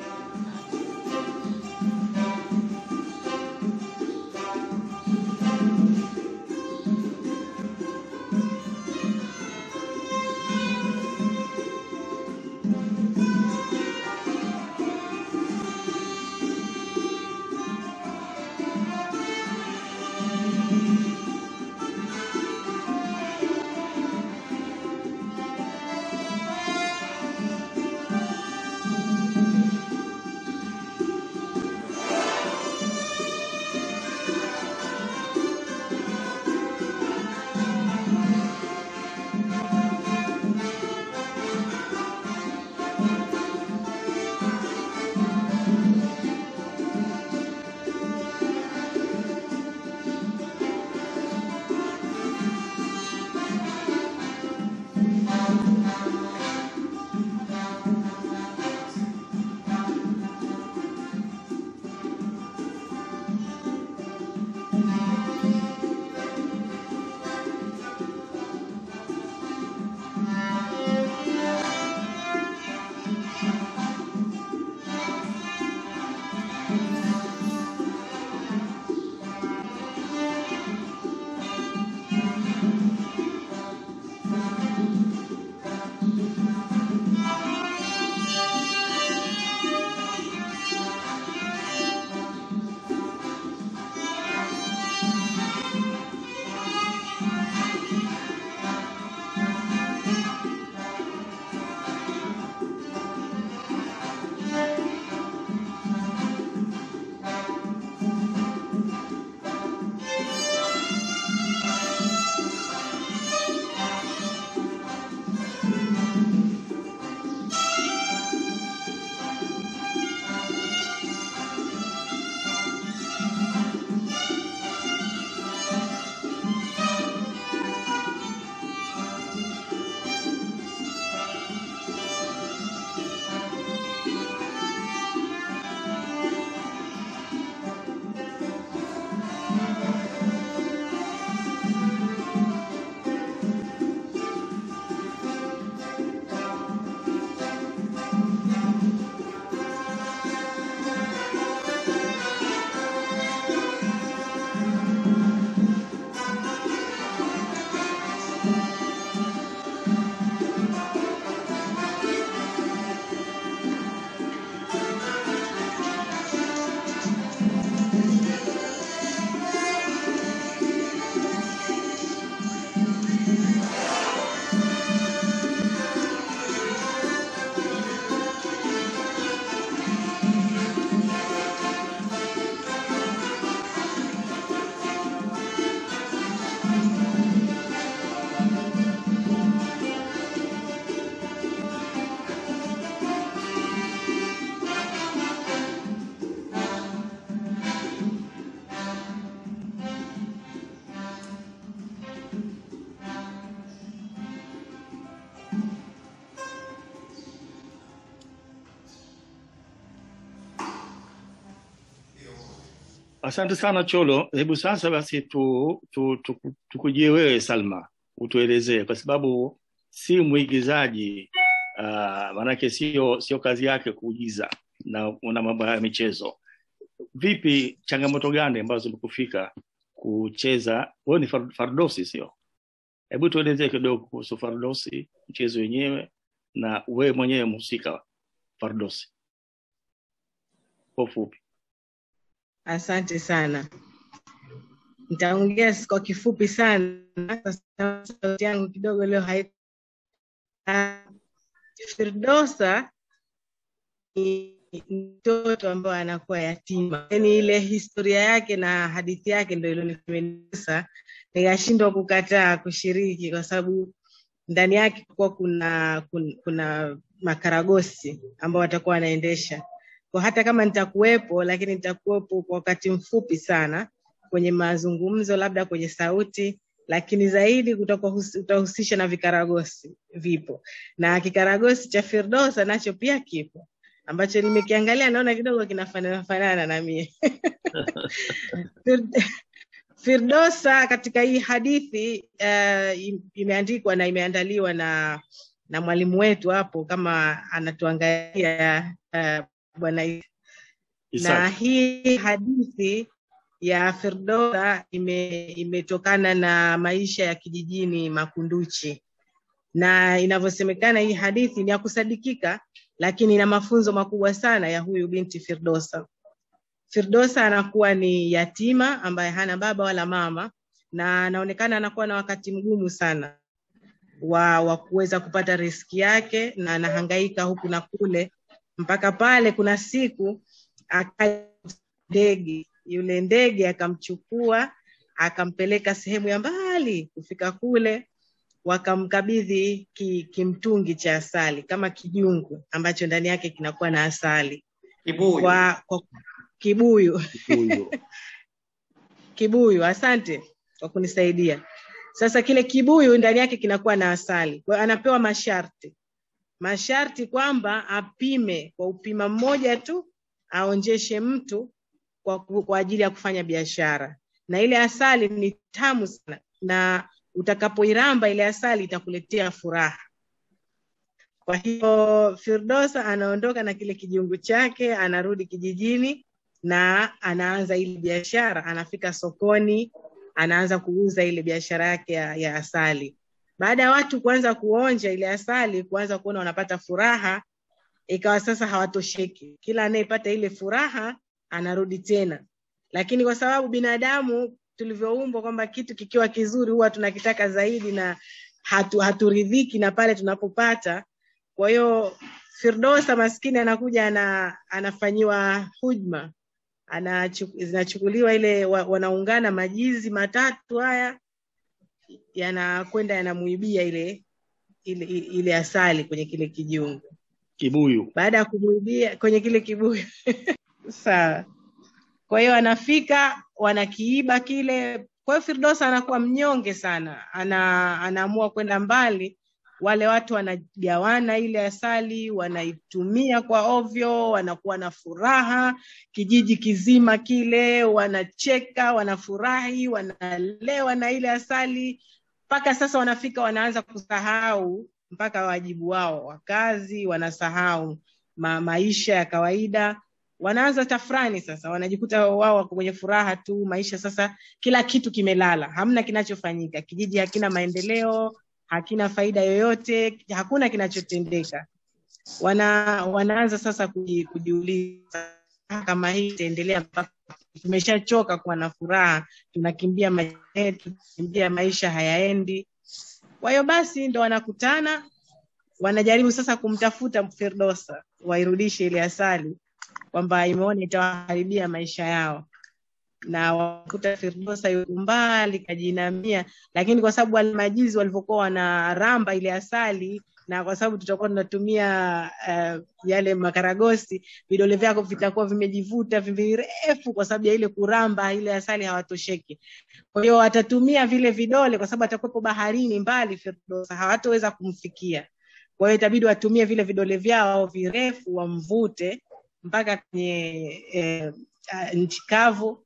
Asante sana Cholo. Hebu sasa basi tu, tu, tu, tukujie wewe Salma, utuelezee kwa sababu si mwigizaji uh, maanake sio sio kazi yake kuigiza na una mambo ya michezo. Vipi, changamoto gani ambazo zimekufika kucheza? Wewe ni far- fardosi, sio? Hebu tuelezee kidogo kuhusu fardosi, mchezo wenyewe na wewe mwenyewe mhusika fardosi kwa ufupi. Asante sana. Nitaongea kwa kifupi sana kwa sababu sauti yangu kidogo leo hai Ah, Firdosa ni mtoto ambaye anakuwa yatima, yaani ile historia yake na hadithi yake ndio ilionipendeza, nikashindwa kukataa kushiriki kwa sababu ndani yake kuwa kuna, kuna kuna makaragosi ambao watakuwa wanaendesha kwa hata kama nitakuwepo, lakini nitakuwepo kwa wakati mfupi sana kwenye mazungumzo, labda kwenye sauti, lakini zaidi kutakuwa hus- utahusisha na vikaragosi vipo, na kikaragosi cha Firdosa nacho pia kipo ambacho nimekiangalia naona kidogo kinafanana fanana na mie Fir- Firdosa katika hii hadithi uh, imeandikwa na imeandaliwa na na mwalimu wetu hapo kama anatuangalia uh, bwana Isa. na Isaac. hii hadithi ya Firdosa ime, imetokana na maisha ya kijijini Makunduchi, na inavyosemekana hii hadithi ni ya kusadikika, lakini ina mafunzo makubwa sana ya huyu binti Firdosa. Firdosa anakuwa ni yatima ambaye hana baba wala mama, na anaonekana anakuwa na wakati mgumu sana wa, wa kuweza kupata riski yake, na anahangaika huku na kule mpaka pale kuna siku akaja ndege, yule ndege akamchukua akampeleka sehemu ya mbali. Kufika kule wakamkabidhi ki, kimtungi cha asali kama kijungu ambacho ndani yake kinakuwa na asali Kibuyu. kwa, kwa kibuyu Huyo. kibuyu. Asante kwa kunisaidia. Sasa kile kibuyu ndani yake kinakuwa na asali, kwa hiyo anapewa masharti masharti kwamba apime kwa upima mmoja tu, aonjeshe mtu kwa, ku- kwa ajili ya kufanya biashara, na ile asali ni tamu sana, na utakapoiramba ile asali itakuletea furaha. Kwa hiyo Firdosa anaondoka na kile kijungu chake, anarudi kijijini na anaanza ile biashara. Anafika sokoni, anaanza kuuza ile biashara yake ya, ya asali. Baada ya watu kuanza kuonja ile asali, kuanza kuona wanapata furaha, ikawa sasa hawatosheki. Kila anayepata ile furaha anarudi tena, lakini kwa sababu binadamu tulivyoumbwa kwamba kitu kikiwa kizuri huwa tunakitaka zaidi na hatu, haturidhiki na pale tunapopata. Kwa hiyo Firdosa maskini anakuja ana, anafanyiwa hujma, anachu- zinachukuliwa ile wa, wanaungana majizi matatu haya yanakwenda yanamuibia ile, ile ile asali kwenye kile kijungu Kibuyu. baada ya kumuibia kwenye kile kibuyu sawa. Kwa hiyo anafika wanakiiba kile. Kwa hiyo Firdosa anakuwa mnyonge sana, ana, anaamua kwenda mbali. Wale watu wanagawana ile asali, wanaitumia kwa ovyo, wanakuwa na furaha, kijiji kizima kile wanacheka, wanafurahi, wanalewa na ile asali, mpaka sasa wanafika wanaanza kusahau mpaka wajibu wao wa kazi, wanasahau ma, maisha ya kawaida, wanaanza tafrani sasa, wanajikuta wao wako kwenye furaha tu, maisha sasa, kila kitu kimelala, hamna kinachofanyika, kijiji hakina maendeleo, hakina faida yoyote, hakuna kinachotendeka. Wana, wanaanza sasa kuji, kujiuliza kama hii itaendelea mpaka tumeshachoka kuwa na furaha, tunakimbia maisha yetu, tunakimbia maisha hayaendi. Kwa hiyo basi ndo wanakutana, wanajaribu sasa kumtafuta Firdosa wairudishe ile asali, kwamba imeona itawaharibia maisha yao, na wakuta Firdosa yuko mbali kajinamia, lakini kwa sababu wale majizi walivyokuwa wanaramba ile asali na kwa sababu tutakuwa tunatumia uh, yale makaragosi, vidole vyako vitakuwa vimejivuta virefu kwa sababu ya ile kuramba ile asali, hawatosheki. Kwa hiyo watatumia vile vidole, kwa sababu atakuwepo baharini mbali, Firdosa hawatoweza kumfikia. Kwa hiyo itabidi watumie vile vidole vyao virefu, wamvute mpaka kwenye eh, uh, nchi kavu,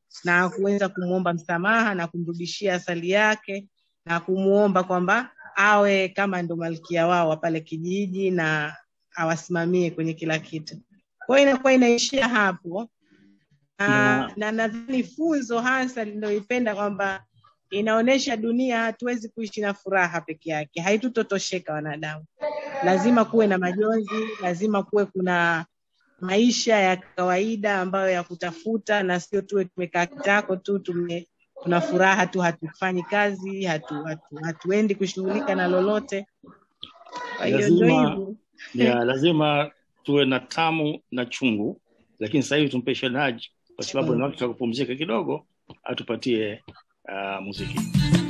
na kuweza kumwomba msamaha na kumrudishia asali yake na kumwomba kwamba awe kama ndo malkia wao wa pale kijiji na awasimamie kwenye kila kitu. Kwa hiyo inakuwa inaishia hapo na na nadhani funzo hasa linayoipenda kwamba inaonyesha dunia hatuwezi kuishi na furaha peke yake, haitutotosheka wanadamu. Lazima kuwe na majonzi, lazima kuwe kuna maisha ya kawaida ambayo ya kutafuta, na sio tuwe tumekaa kitako tu tume tuna furaha tu, hatufanyi kazi, hatu, hatu, hatuendi kushughulika na lolote. Kwa hiyo ndio lazima hivyo. ya, lazima tuwe na tamu na chungu lakini sasa hivi tumpe Shenaj kwa sababu ni wakati wa kupumzika kidogo atupatie uh, muziki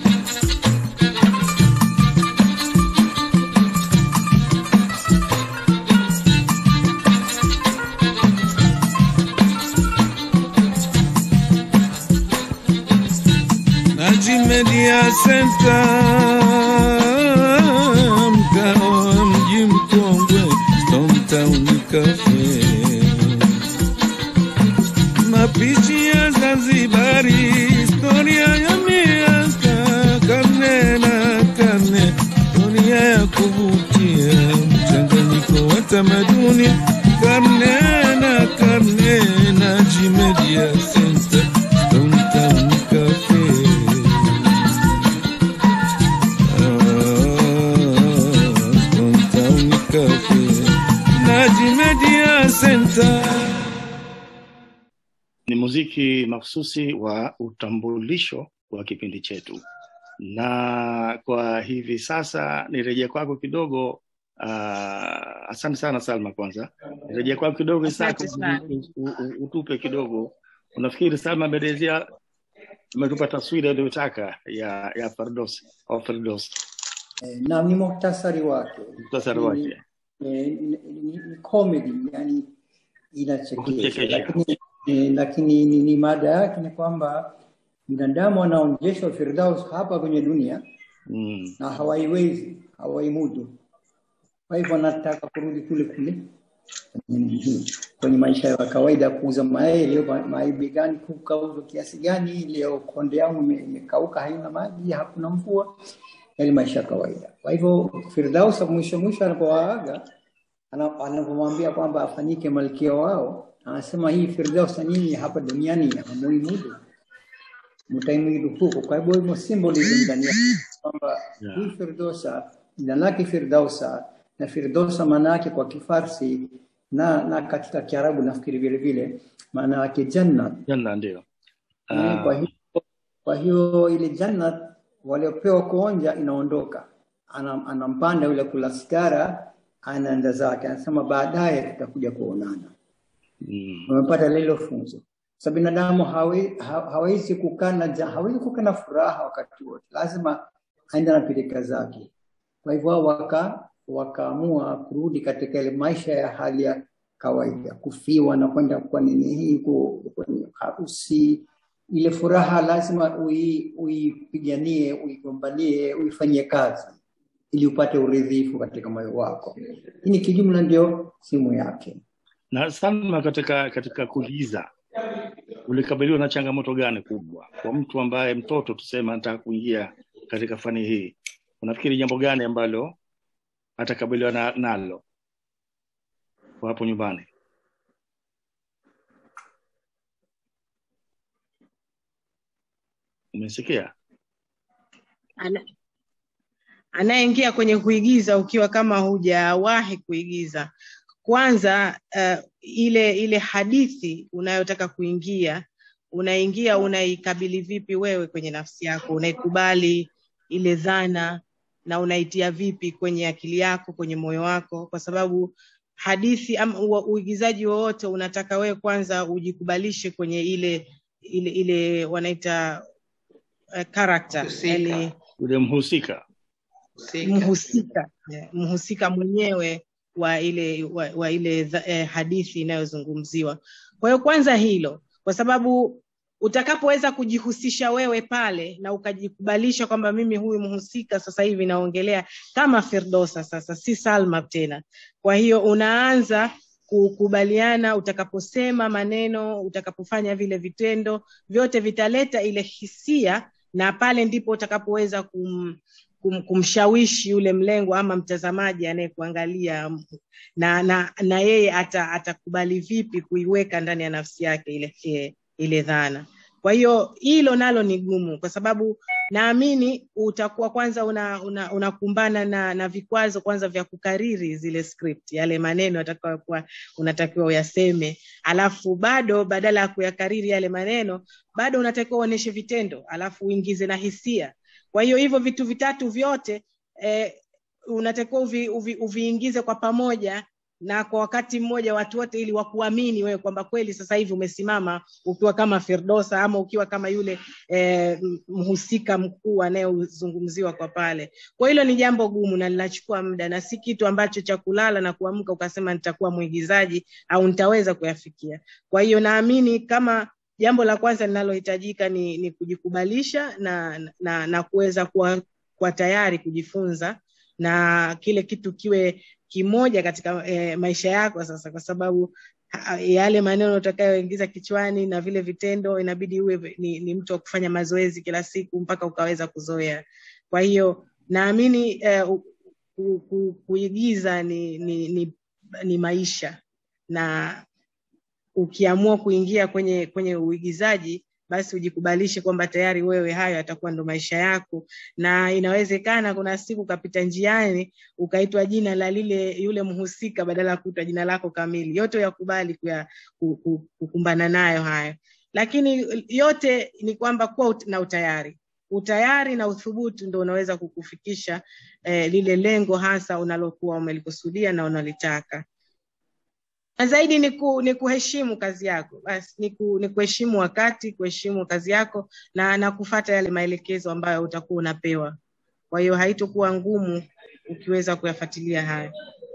Naji Media Center, mkao wa mji mkongwe, Stone Town Cafe. Mapishi ya Zanzibari, historia ya miaka karne na karne, historia ya kuvutia, mchanganyiko wa tamaduni karne na karne. Naji Media Center, Stone Town Cafe. Downtown Cafe, Naji Media Center. ni muziki mahsusi wa utambulisho wa kipindi chetu na kwa hivi sasa nirejea kwako kidogo uh, asante sana salma kwanza nirejea kwako kidogo Isaka, Asante sana. u- u- utupe kidogo unafikiri salma ameelezea umetupa taswira iliyotaka ya ya fardos au fardos Eh, na ni muhtasari wake Muhtasari Ni- wake. eh, ni, ni, ni comedy yani inachekesha Kuchekesha. lakini, eh, lakini ni, ni mada yake ni kwamba binadamu anaonyeshwa firdaus hapa kwenye dunia mm. na hawaiwezi hawaimudu kwa hivyo anataka kurudi kule kule kwenye- kwenye maisha ya kawaida ya kuuza mayai leo ma- mayai bei gani kukauzwa kiasi gani leo konde yangu ime- imekauka haina maji hakuna mvua yale maisha ya kawaida kwa hivyo firdaus mwisho mwisho anapowaaga ana- anapomwambia kwamba afanyike malkia wao anasema hii firdaus na nyinyi hapa duniani hamuimudu mtaimudu huko kwa hivyo hivyo symbolism ndani yake kwamba Yeah. hii firdosa jina lake firdausa na firdosa maana yake kwa kifarsi na na katika kiarabu nafikiri vile vile maana yake janna janna ndio Eh, kwa hiyo kwa hiyo ile janna waliopewa kuonja inaondoka Ana- anampanda yule kula sigara anaenda zake anasema baadaye tutakuja kuonana mm. umepata lilo funzo sa binadamu hawe- ha- hawezi kukaa na ja- hawezi kukaa na furaha wakati wote lazima aende na pilika zake kwa hivyo wao waka wakaamua kurudi katika ile maisha ya hali ya kawaida kufiwa na kwenda kwa nini hii ku- kwenye harusi ile furaha lazima ui- uipiganie uigombanie uifanyie kazi ili upate uridhifu katika moyo wako hii ni kijumla ndio simu yake na salma katika katika kuigiza ulikabiliwa na changamoto gani kubwa kwa mtu ambaye mtoto tuseme anataka kuingia katika fani hii unafikiri jambo gani ambalo atakabiliwa na, nalo kwa hapo nyumbani umesikia Ana- anayeingia kwenye kuigiza ukiwa kama hujawahi kuigiza kwanza uh, ile ile hadithi unayotaka kuingia unaingia unaikabili vipi wewe kwenye nafsi yako unaikubali ile dhana na unaitia vipi kwenye akili yako kwenye moyo wako kwa sababu hadithi ama ua- uigizaji wowote unataka wewe kwanza ujikubalishe kwenye ile ile ile wanaita uh, character yani yule mhusika mhusika eh, mhusika mwenyewe wa ile wa, wa ile dha- eh, hadithi inayozungumziwa kwa hiyo kwanza hilo kwa sababu utakapoweza kujihusisha wewe pale na ukajikubalisha kwamba mimi huyu mhusika sasa hivi naongelea kama firdosa sasa si salma tena kwa hiyo unaanza kukubaliana utakaposema maneno utakapofanya vile vitendo vyote vitaleta ile hisia na pale ndipo utakapoweza kum, kum, kumshawishi yule mlengwa ama mtazamaji anayekuangalia na na na yeye ata, atakubali vipi kuiweka ndani ya nafsi yake ile ile, ile dhana kwa hiyo hilo nalo ni gumu kwa sababu naamini utakuwa kwanza unakumbana una, unakumbana na, na vikwazo kwanza vya kukariri zile script yale maneno atakayokuwa unatakiwa uyaseme alafu bado badala ya kuyakariri yale maneno bado unatakiwa uonyeshe vitendo alafu uingize na hisia kwa hiyo hivyo vitu vitatu vyote eh, unatakiwa uvi, uvi, uviingize kwa pamoja na kwa wakati mmoja watu wote ili wakuamini wewe kwamba kweli sasa hivi umesimama ukiwa kama Firdosa ama ukiwa kama yule eh, mhusika mkuu anayezungumziwa kwa pale. Kwa hilo ni jambo gumu na linachukua muda na si kitu ambacho cha kulala na kuamka ukasema nitakuwa mwigizaji au nitaweza kuyafikia. Kwa hiyo naamini kama jambo la kwanza linalohitajika ni, ni kujikubalisha na, na, na kuweza kuwa, kuwa tayari kujifunza na kile kitu kiwe kimoja katika e, maisha yako sasa kwa sababu ha, yale maneno utakayoingiza kichwani na vile vitendo inabidi uwe ni, ni mtu wa kufanya mazoezi kila siku mpaka ukaweza kuzoea kwa hiyo naamini eh, ku, ku, kuigiza ni, ni, ni, ni maisha na ukiamua kuingia kwenye kwenye uigizaji basi ujikubalishe kwamba tayari wewe hayo yatakuwa ndo maisha yako na inawezekana kuna siku ukapita njiani ukaitwa jina la lile yule mhusika badala ya kuitwa jina lako kamili yote yakubali kuya, kukumbana nayo hayo lakini yote ni kwamba kuwa ut, na utayari utayari na uthubutu ndo unaweza kukufikisha eh, lile lengo hasa unalokuwa umelikusudia na unalitaka na zaidi ni, ku, ni kuheshimu kazi yako basi ni, ku, ni kuheshimu wakati kuheshimu kazi yako na na kufata yale maelekezo ambayo utakuwa unapewa kwa hiyo haitokuwa ngumu ukiweza kuyafuatilia haya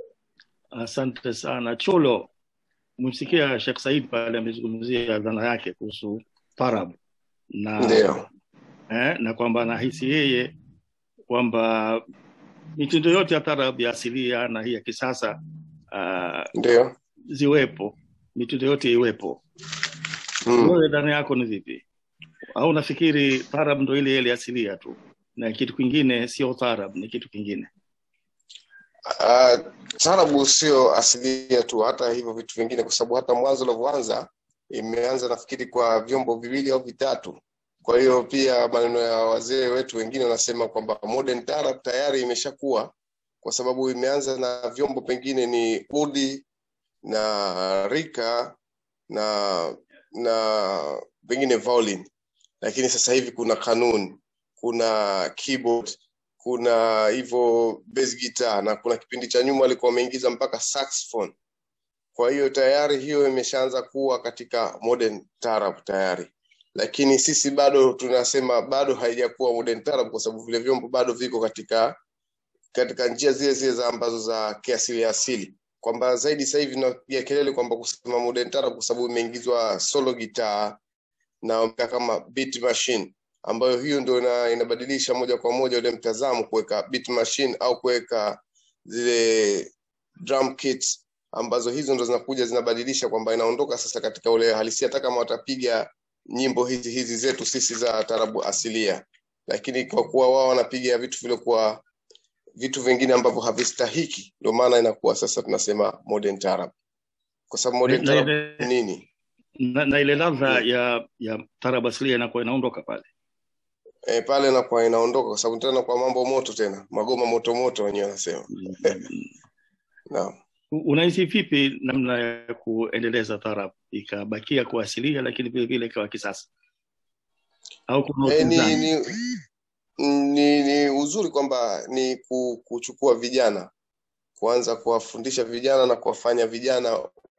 asante sana cholo umemsikia shekh said pale amezungumzia dhana yake kuhusu tarab na Ndio. eh, na kwamba anahisi yeye kwamba mitindo yote ya tarab ya asilia na hii ya kisasa uh, ndio ziwepo mitindo yote iwepo Mm. wewe dhana yako ni vipi au nafikiri tarab ndo ile ile asilia tu na kitu kingine sio tarab ni kitu kingine Uh, tarabu sio asilia tu, hata hivyo vitu vingine, kwa sababu hata mwanzo ulivyoanza imeanza nafikiri kwa vyombo viwili au vitatu. Kwa hiyo pia maneno ya wazee wetu wengine wanasema kwamba modern tarab tayari imeshakuwa, kwa sababu imeanza na vyombo pengine ni udi na rika na na pengine violin, lakini sasa hivi kuna kanun, kuna keyboard kuna hivyo bass guitar na kuna kipindi cha nyuma walikuwa wameingiza mpaka saxophone. Kwa hiyo tayari hiyo imeshaanza kuwa katika modern tarab tayari, lakini sisi bado tunasema bado haijakuwa modern tarab kwa sababu vile vyombo bado viko katika katika njia zile zile za ambazo za kiasili asili, kwamba zaidi sasa hivi napiga kelele kwamba kusema modern tarab kwa sababu imeingizwa solo guitar na kama beat machine ambayo hiyo ndio ina, inabadilisha moja kwa moja ule mtazamo kuweka beat machine au kuweka zile drum kits ambazo hizo ndo zinakuja zinabadilisha kwamba inaondoka sasa katika ule halisia hata kama watapiga nyimbo hizi hizi zetu sisi za tarabu asilia lakini kwa kuwa wao wanapiga vitu vilivyokuwa vitu vingine ambavyo havistahiki ndio maana inakuwa sasa tunasema modern tarab kwa sababu modern na, tarab ile, ni nini na, na ile ladha ya ya tarab asilia inakuwa inaondoka pale e, pale nakuwa inaondoka kwa sababu tena kwa mambo moto tena magoma moto moto wenyewe wanasema naam unahisi vipi namna ya kuendeleza tarab ikabakia kuwa asilia lakini vile vile ikawa kisasa au kuna e, ni, upinzani ni, ni, ni uzuri kwamba ni ku- kuchukua vijana kuanza kuwafundisha vijana na kuwafanya vijana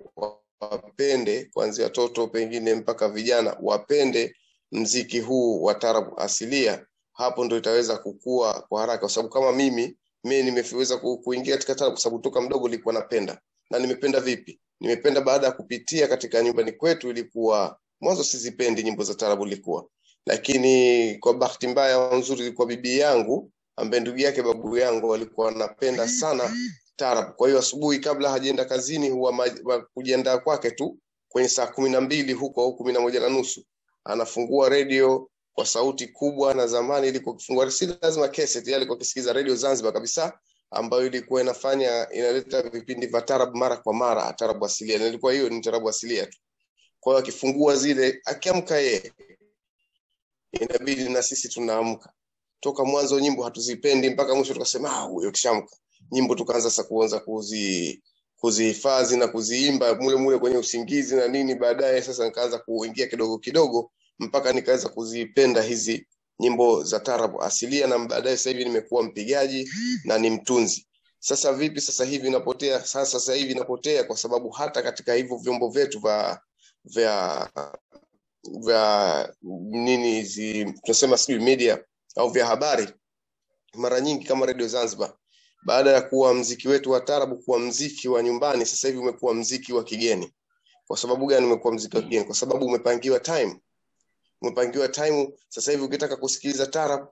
wapende kuanzia watoto pengine mpaka vijana wapende mziki huu wa tarabu asilia hapo ndo itaweza kukua kwa haraka kwa sababu kama mimi mimi nimeweza ku- kuingia katika tarabu kwa sababu toka mdogo nilikuwa napenda na nimependa vipi nimependa baada ya kupitia katika nyumbani kwetu ilikuwa mwanzo sizipendi nyimbo za tarabu ilikuwa lakini kwa bahati mbaya au nzuri ilikuwa bibi yangu ambaye ndugu yake babu yangu walikuwa wanapenda sana tarab. Kwa hiyo asubuhi kabla hajaenda kazini huwa ma- ma- kujiandaa kwake tu kwenye saa kumi na mbili huko au kumi na moja na nusu anafungua redio kwa sauti kubwa, na zamani ilikuwa kufungua si lazima cassette, yale alikuwa akisikiza redio Zanzibar kabisa, ambayo ilikuwa inafanya inaleta vipindi vya tarab mara kwa mara, tarabu asilia, na ilikuwa hiyo ni tarabu asilia tu. Kwa hiyo akifungua zile, akiamka yeye inabidi na sisi tunaamka toka mwanzo nyimbo hatuzipendi mpaka mwisho tukasema ah huyo kishamka nyimbo tukaanza sasa kuanza kuzi kuzihifadhi na kuziimba mule mule kwenye usingizi na nini baadaye sasa nikaanza kuingia kidogo kidogo mpaka nikaweza kuzipenda hizi nyimbo za tarabu asilia na baadaye sasa hivi nimekuwa mpigaji na ni mtunzi sasa vipi sasa hivi inapotea sasa sasa hivi inapotea kwa sababu hata katika hivyo vyombo vyetu vya vya vya nini hizi tunasema sijui media au vya habari mara nyingi kama redio zanzibar baada ya kuwa mziki wetu wa tarabu kuwa mziki wa nyumbani sasa hivi umekuwa mziki wa kigeni kwa sababu gani umekuwa mziki wa kigeni kwa sababu umepangiwa time umepangiwa time sasa hivi ukitaka kusikiliza tarab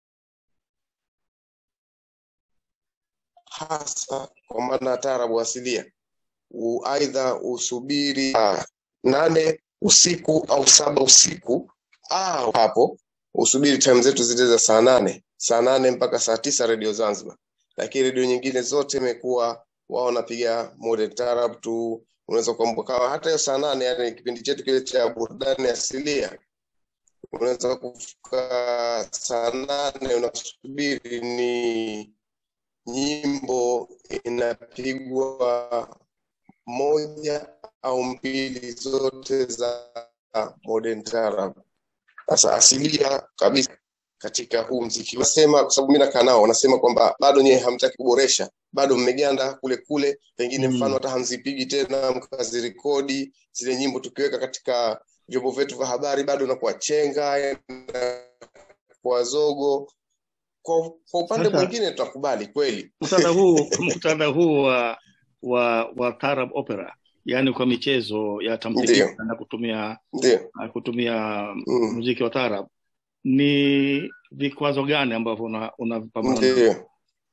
hasa kwa maana tarabu asilia u- aidha usubiri uh, nane usiku au saba usiku au hapo usubiri time zetu zile za saa nane saa nane mpaka saa tisa redio zanzibar lakini redio nyingine zote imekuwa wao wanapiga modern tarab tu unaweza kuambuka hata hiyo saa nane yani kipindi chetu kile cha burudani asilia unaweza kufika saa nane unasubiri ni nyimbo inapigwa moja au mbili zote za modern tarab sasa asilia kabisa katika huu mziki nasema kwa sababu mi nakaa nao wanasema kwamba bado nyewe hamtaki kuboresha bado mmeganda kule kule pengine Mm. mfano hata hamzipigi tena mkazirekodi zile nyimbo tukiweka katika vyombo vyetu vya habari bado nakuwa chenga kwa zogo kwa, kwa upande Sasa- mwingine tutakubali kweli muktadha huu muktadha huu wa wa wa tarab opera yaani kwa michezo ya tamthilia Ndiyo. na kutumia ndio na kutumia Mm. muziki wa tarab ni vikwazo gani ambavyo una- unavipambana navyo ndio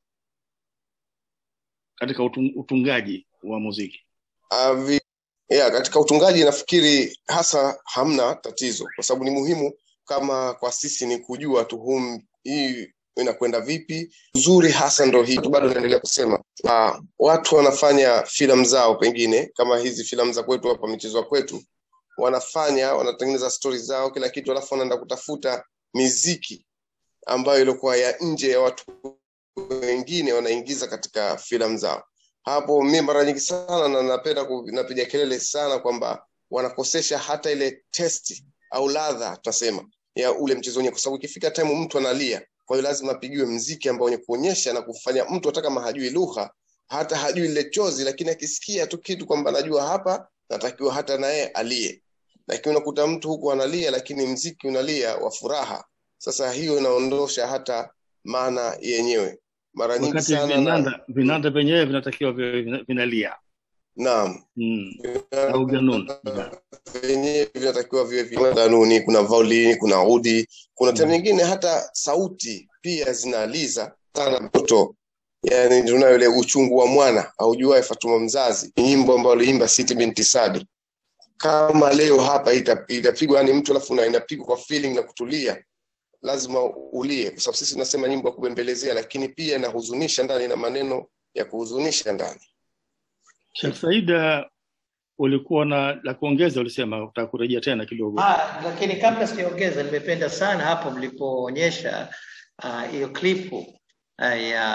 katika utung, utungaji wa muziki Avi, ya, katika utungaji nafikiri hasa hamna tatizo kwa sababu ni muhimu kama kwa sisi ni kujua tu hum, hii inakwenda vipi uzuri hasa ndo hii tu bado naendelea kusema uh, watu wanafanya filamu zao pengine kama hizi filamu za kwetu hapa michezo ya kwetu wanafanya wanatengeneza stori zao kila kitu alafu wanaenda kutafuta miziki ambayo ilikuwa ya nje ya watu wengine wanaingiza katika filamu zao hapo mi mara nyingi sana na napenda ku- napiga kelele sana kwamba wanakosesha hata ile testi au ladha tunasema ya ule mchezo wenyewe kwa sababu ikifika time mtu analia kwa hiyo lazima apigiwe mziki ambao wenye kuonyesha na kufanya mtu hata kama hajui lugha hata hajui lile chozi lakini akisikia tu kitu kwamba najua hapa natakiwa hata naye alie lakini unakuta mtu huku analia lakini mziki unalia wa furaha sasa hiyo inaondosha hata maana yenyewe mara nyingi wakati sana na, vinanda vinanda vyenyewe vinatakiwa viwe vina- vinalia naam mm. au ganun vyenyewe vinatakiwa viwe vina kanuni kuna violin kuna udi kuna tena nyingine hata sauti pia zinaliza sana mtoto yani tunayo ile uchungu wa mwana aujuae fatuma mzazi nyimbo ambayo aliimba siti binti sadi kama leo hapa ita- itapigwa yani mtu alafu na- inapigwa kwa feeling na kutulia lazima ulie kwa sababu sisi tunasema nyimbo ya kubembelezea lakini pia inahuzunisha ndani na maneno ya kuhuzunisha ndani Sheikh Saida ulikuwa na la kuongeza ulisema utaka kurejea tena kidogo Ah, lakini kabla sijaongeza, nimependa sana hapo mlipoonyesha ah, hiyo klipu ah,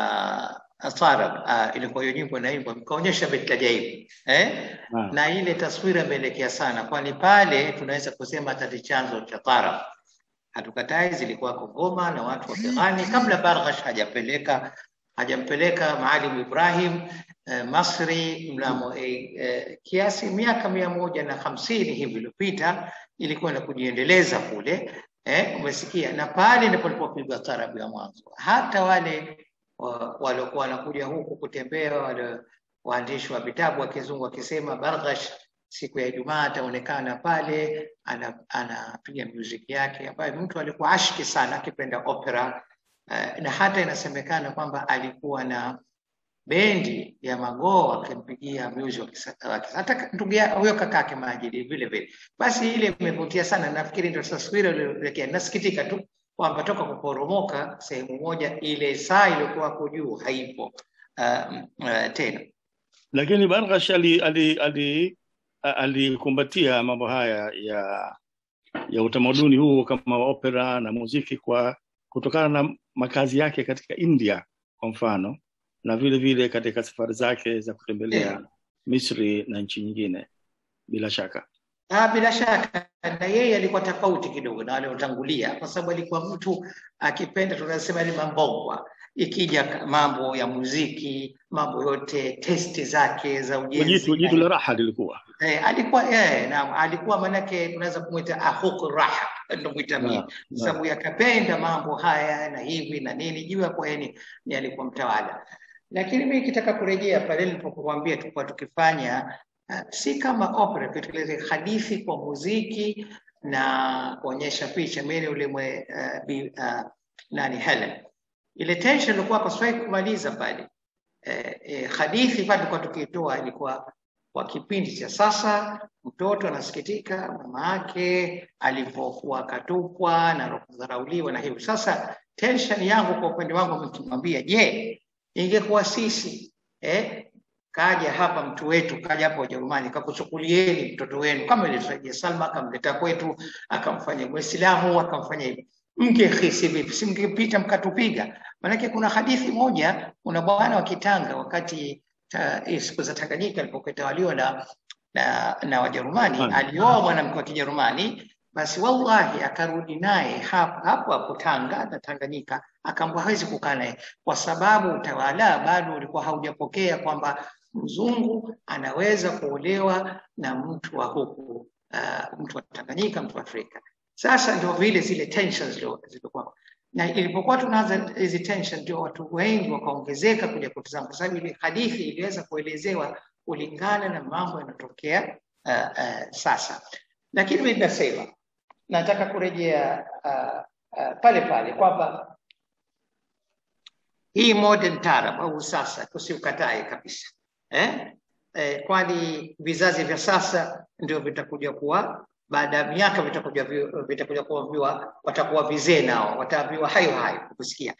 ya Asarab uh, ilikuwa hiyo nyimbo inaimbwa, mkaonyesha Betlajaibu eh? Naam. na ile taswira imeelekea sana, kwani pale tunaweza kusema hata ni chanzo cha tarab. Hatukatai zilikuwako ngoma na watu wa Kighani kabla Barghash hajapeleka hajampeleka Maalim Ibrahim eh, Masri mnamo eh, eh, kiasi miaka mia moja na hamsini hivi iliyopita, ilikuwa na kujiendeleza kule eh, umesikia, na pale ndipo ilipopigwa tarabu ya mwanzo. Hata wale wa- waliokuwa wanakuja huku kutembea, wale waandishi wa vitabu wa kizungu wakisema Barghash siku ya Ijumaa ataonekana pale ana- anapiga music yake, ambayo mtu alikuwa ashki sana, akipenda opera eh, na hata inasemekana kwamba alikuwa na bendi ya Magoo wakimpigia music wa kisa- wa kisa- hata ndugu ya- huyo kakake Majidi vile vile. Basi ile imevutia sana, nafikiri ndio taswira iliyoelekea. Nasikitika tu kwamba toka kuporomoka sehemu moja, ile saa iliyokuwa hapo juu haipo uh, uh, tena. lakini Barghash ali ali ali a- alikumbatia mambo haya ya ya utamaduni huu kama wa opera na muziki kwa kutokana na makazi yake katika India kwa mfano na vile vile katika safari zake za kutembelea Misri na nchi nyingine bila shaka. Ah, bila shaka na yeye alikuwa tofauti kidogo na wale waliotangulia, kwa sababu alikuwa mtu akipenda, tunasema ni mambogwa. Ikija ka- mambo ya muziki, mambo yote, testi zake za ujenzi Jitu jitu la raha lilikuwa. Eh, alikuwa eh, naam, alikuwa manake tunaweza kumwita ahuku raha ndo mwita mimi Naam, sababu yakapenda mambo haya na hivi na nini, jua kwa yeye ni, ni alikuwa mtawala. Lakini mimi kitaka kurejea pale nilipokuambia tulikuwa tukifanya uh, si kama opera, tutekeleze hadithi kwa muziki na kuonyesha picha. Mimi ule mwe uh, bi, uh, nani Helen, ile tension ilikuwa kwa swali kumaliza pale eh, eh, hadithi pale tulikuwa tukitoa ilikuwa kwa kipindi cha sasa, mtoto anasikitika mama yake alipokuwa akatupwa na kudharauliwa na hivyo. Sasa tension yangu kwa upande wangu nikimwambia, je, ingekuwa sisi eh, kaja hapa mtu wetu kaja hapa Ujerumani kakuchukulieni mtoto wenu kama ilivyotarajia Salma, akamleta kwetu akamfanya Muislamu akamfanya hivi, mngehisi vipi? Si mngepita mkatupiga? Maanake kuna hadithi moja, kuna bwana wa Kitanga wakati ta, eh, siku za Tanganyika alipokuwa itawaliwa na na, na Wajerumani, Hapana. alioa mwanamke wa Kijerumani, basi wallahi akarudi naye hapo hapo hapo Tanga na Tanganyika, akaambia hawezi kukaa naye kwa sababu utawala bado ulikuwa haujapokea kwamba mzungu anaweza kuolewa na mtu wa huku uh, mtu wa Tanganyika, mtu wa Afrika. Sasa ndio vile zile tensions zilio- zilikuwa na ilipokuwa tunaanza hizi tension, ndio watu wengi wakaongezeka kuja kutazama, kwa sababu ile hadithi iliweza kuelezewa kulingana na mambo yanayotokea uh, uh, sasa. Lakini mimi nasema nataka kurejea uh, uh, pale pale kwamba hii modern tarab au sasa tusiukatae kabisa eh? Eh, kwani vizazi vya sasa ndio vitakuja kuwa baada ya miaka vitakuja vi- vitakuja kuambiwa watakuwa vizee nao wataambiwa hayo hayo kusikia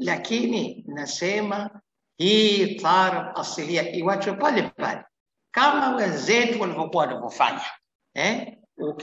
lakini nasema hii tarab asilia iwachwe pale pale kama wenzetu walivyokuwa wanavyofanya eh?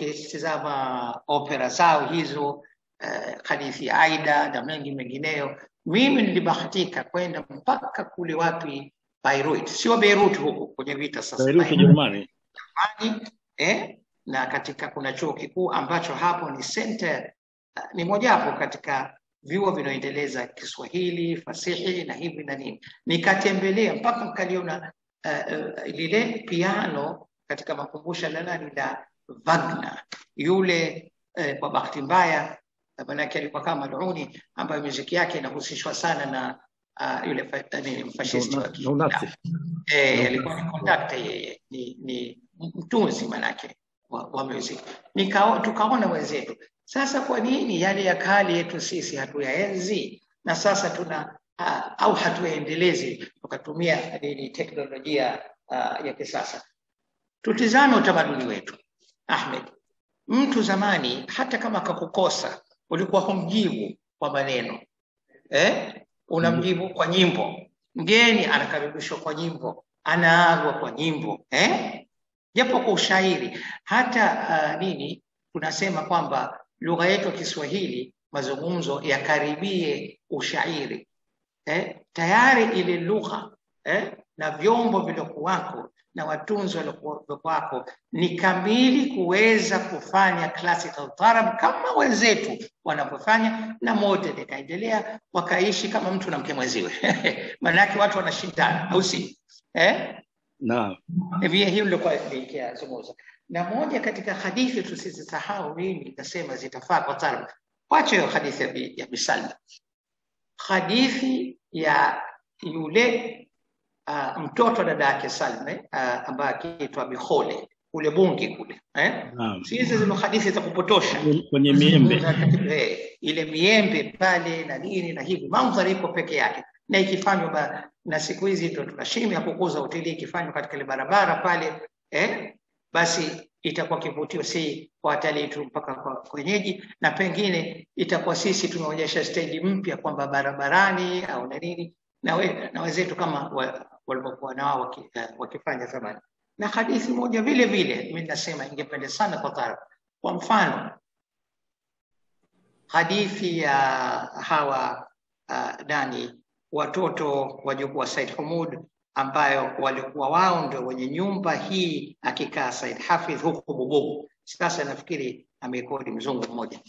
ukitizama opera zao hizo eh, hadithi ya Aida na mengi mengineyo. Mimi nilibahatika kwenda mpaka kule wapi Beirut, sio Beirut huko kwenye vita sasa, Beirut Beirut, Ujerumani. Germany, eh, na katika kuna chuo kikuu ambacho hapo ni center, uh, ni mojawapo katika vyuo vinaoendeleza Kiswahili, fasihi na hivi na nini. Nikatembelea mpaka nikaliona uh, uh, lile piano katika makumbusho la nani la Wagner yule eh, kwa bahati mbaya eh, manake alikuwa kama maluni ambayo muziki yake inahusishwa sana na uh, yule fa, nini mfashisti wa Na unazi. eh, alikuwa ni conductor yeye ni, ni mtunzi manake wa, wa music Nikao, tukaona wenzetu sasa kwa nini yale ya kale yetu sisi hatuyaenzi na sasa tuna uh, au hatuyaendelezi tukatumia nini teknolojia uh, ya kisasa tutizame utamaduni wetu Ahmed mtu zamani hata kama akakukosa ulikuwa humjibu kwa maneno eh? unamjibu kwa nyimbo mgeni anakaribishwa kwa nyimbo anaagwa kwa nyimbo eh? japo kwa ushairi hata uh, nini tunasema kwamba lugha yetu ya Kiswahili mazungumzo yakaribie ushairi eh? tayari ile lugha eh? na vyombo vilivyokuwako na watunzi waliokuwako ni kamili kuweza kufanya classical tarab kama wenzetu wanavyofanya, na modern ikaendelea, wakaishi kama mtu na mke mwenziwe maanake watu wanashindana, au si eh? Naam. Hivi hiyo ndio kwa nikizungumza. Na moja katika hadithi tusizisahau, mimi nikasema zitafaa kwa tarab. Wacha hiyo hadithi ya Bi- ya Bisalma, hadithi ya yule uh, mtoto wa dada yake Salme uh, ambaye akiitwa Bihole kule Bungi kule eh? Naam. Si hizi zile hadithi za kupotosha Kwenye miembe. Eh, ile miembe pale na nini na hivi, mandhari iko peke yake. na ikifanywa ba- na siku hizi ndo tuna shimu ya kukuza hoteli ikifanywa katika ile barabara pale eh, basi itakuwa kivutio si kwa watalii tu mpaka kwa wenyeji, na pengine itakuwa sisi tumeonyesha steji mpya kwamba barabarani au na nini na, we, na wenzetu kama wa- walivyokuwa nao waki, eh, wakifanya zamani. Na hadithi moja vile vile mimi nasema ingependa sana kwa Tharab, kwa mfano hadithi ya hawa uh, nani watoto wajukuu wa Said Humud ambayo walikuwa wao ndio wenye nyumba hii akikaa Said Hafidh huko Bububu. Sasa nafikiri amekodi mzungu mmoja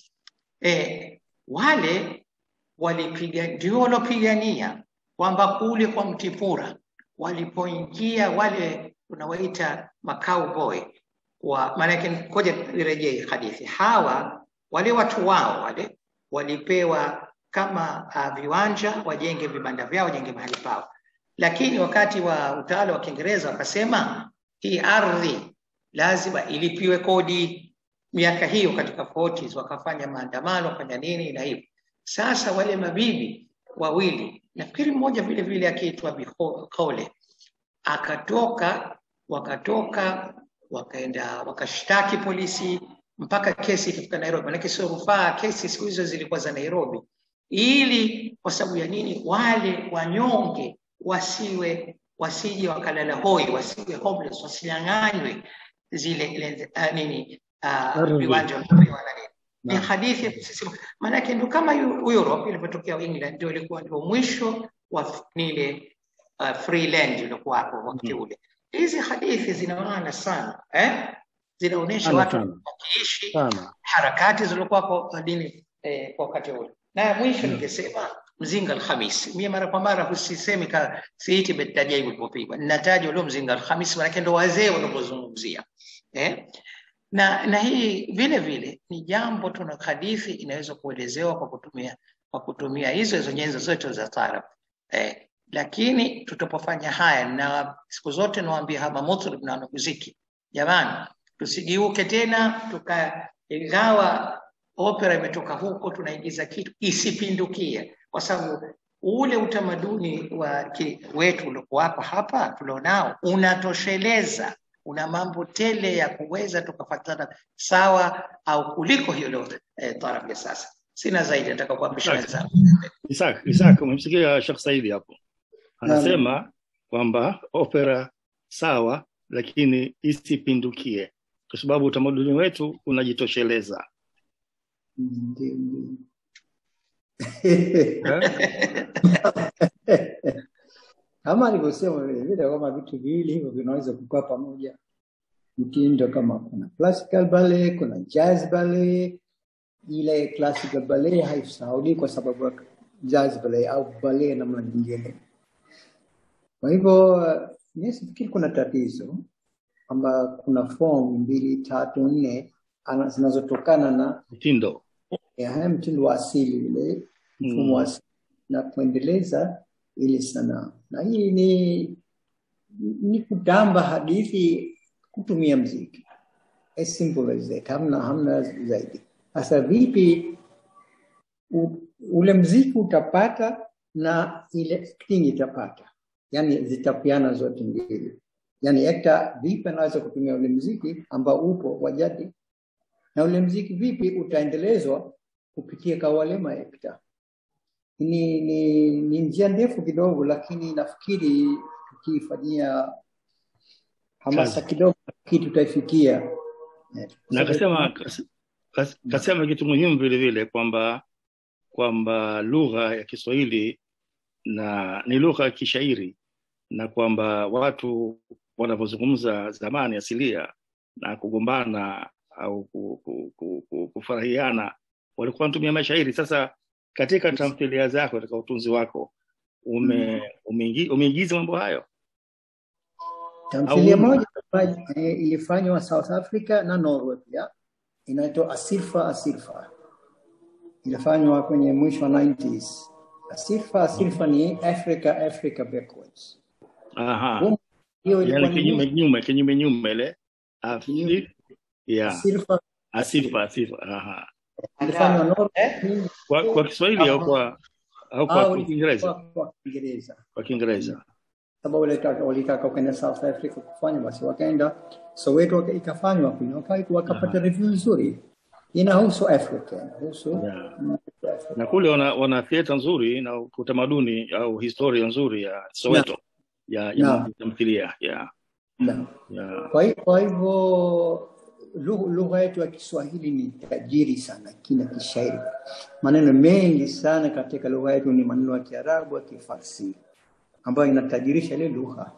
e, wale walipiga ndio walopigania kwamba kule kwa Mtipura walipoingia wale unawaita macowboy wa maanake, ngoja nirejee hadithi. Hawa wale watu wao wale walipewa kama uh, viwanja wajenge vibanda vyao, wajenge mahali pao, lakini wakati wa utawala wa Kiingereza wakasema hii ardhi lazima ilipiwe kodi. Miaka hiyo katika 40s wakafanya maandamano, wakafanya nini na hivyo. Sasa wale mabibi wawili, nafikiri mmoja vile vile akiitwa Bikole, akatoka wakatoka wakaenda wakashtaki polisi mpaka kesi ikafika Nairobi, manake sio rufaa. Kesi siku hizo zilikuwa za Nairobi, ili kwa sababu ya nini? Wale wanyonge wasiwe wasije wakalala hoi, wasiwe homeless, wasinyang'anywe zile ile, uh, nini uh, Ardhi. viwanja walipewa na nini. Ni hadithi ya kusisimua, maanake ndio kama Eu- Europe ilivyotokea England, ndio ilikuwa ndio mwisho wa f- nile uh, free land ilikuwa hapo wakati ule. Hizi hadithi zina maana sana eh? zinaonyesha Sana watu sana wakiishi sana. harakati zilizokuwa kwa dini eh, kwa wakati ule. Na ya mwisho ningesema mzinga Alhamis. Mie mara kwa mara husisemi ka siiti betajai ulipopigwa, ninataja ule mzinga Alhamis, maanake ndo wazee wanapozungumzia eh? na na hii vile vile ni jambo tuna hadithi inaweza kuelezewa kwa kutumia kwa kutumia hizo hizo nyenzo zote za taarab eh, lakini tutapofanya haya na siku zote nawaambia hapa mutrib na wanamuziki jamani tusigeuke tena tuka ingawa opera imetoka huko tunaigiza kitu isipindukie kwa sababu ule utamaduni wa ki, wetu uliokuwapo hapa tulionao unatosheleza una mambo tele ya kuweza tukafatana sawa au kuliko hilo eh, tarab ya sasa sina zaidi nataka kuamrisha wenzangu Isaac, Isaac, umemsikia Sheikh Saidi hapo anasema kwamba opera sawa, lakini isipindukie, kwa sababu utamaduni wetu unajitosheleza. Ndio, ndio. kama alivyosema vile vile kama vitu viwili hivyo vinaweza kukaa pamoja mtindo kama kuna classical ballet kuna jazz ballet ile classical ballet haisahaulii kwa sababu ya jazz ballet au ballet namna nyingine kwa hivyo mi sifikiri kuna tatizo kwamba kuna form mbili tatu nne ana- zinazotokana na Mtindo ya haya mtindo wa asili ule mfumo wa asili na kuendeleza ile sanaa na hii ni ni kutamba hadithi kutumia mziki as simple as that hamna hamna zaidi sasa vipi u, ule mziki utapata na ile acting itapata yani zitapiana zote mbili yani actor vipi anaweza kutumia ule mziki ambao upo wa jadi na ule mziki vipi utaendelezwa kupitia kwa wale maekta ni, ni, ni njia ndefu kidogo lakini nafikiri tukifanyia hamasa Kazi. kidogo nafikiri tutaifikia Eh, na akasema kas- kas- kasema kitu muhimu vile vile kwamba kwamba lugha ya Kiswahili na ni lugha ya kishairi na kwamba watu wanavyozungumza zamani asilia na kugombana au ku- ku- ku- ku- kufurahiana walikuwa wanatumia mashairi. Sasa katika tamthilia zako, katika utunzi wako ume, umeingi- umeingiza mambo hayo Tamthilia Au- moja eh, ilifanywa South Africa na Norway pia, inaitwa Asirfa Asirfa, ilifanywa kwenye mwisho wa 90s. Asirfa Asirfa ni Africa Africa backwards. Aha. Hiyo ilikuwa Yani ni kinyume nyume kinyume nyume ile Afi- yeah. Asirfa Asifa asifa. Aha. ilifanywa Norway. Kwa, kwa Kiswahili au kwa au kwa au Kiingereza? kwa kwa Kiingereza Kwa Kiingereza. sababu walitaka walitaka kwenda South Africa kufanya, basi wakaenda Soweto waka- ikafanywa kule, waka- wakapata review nzuri, inahusu Afrika, inahusu Afrika. Na kule wana, wana theater nzuri na utamaduni au historia nzuri ya Soweto ya ya Naam. mambo ya tamthilia ya Naam. ya Kwa hi- kwa hivyo lugha lugha yetu ya Kiswahili ni tajiri sana, kina kishairi. Maneno mengi sana katika lugha yetu ni maneno ya Kiarabu, ya Kifarsi ambayo inatajirisha ile lugha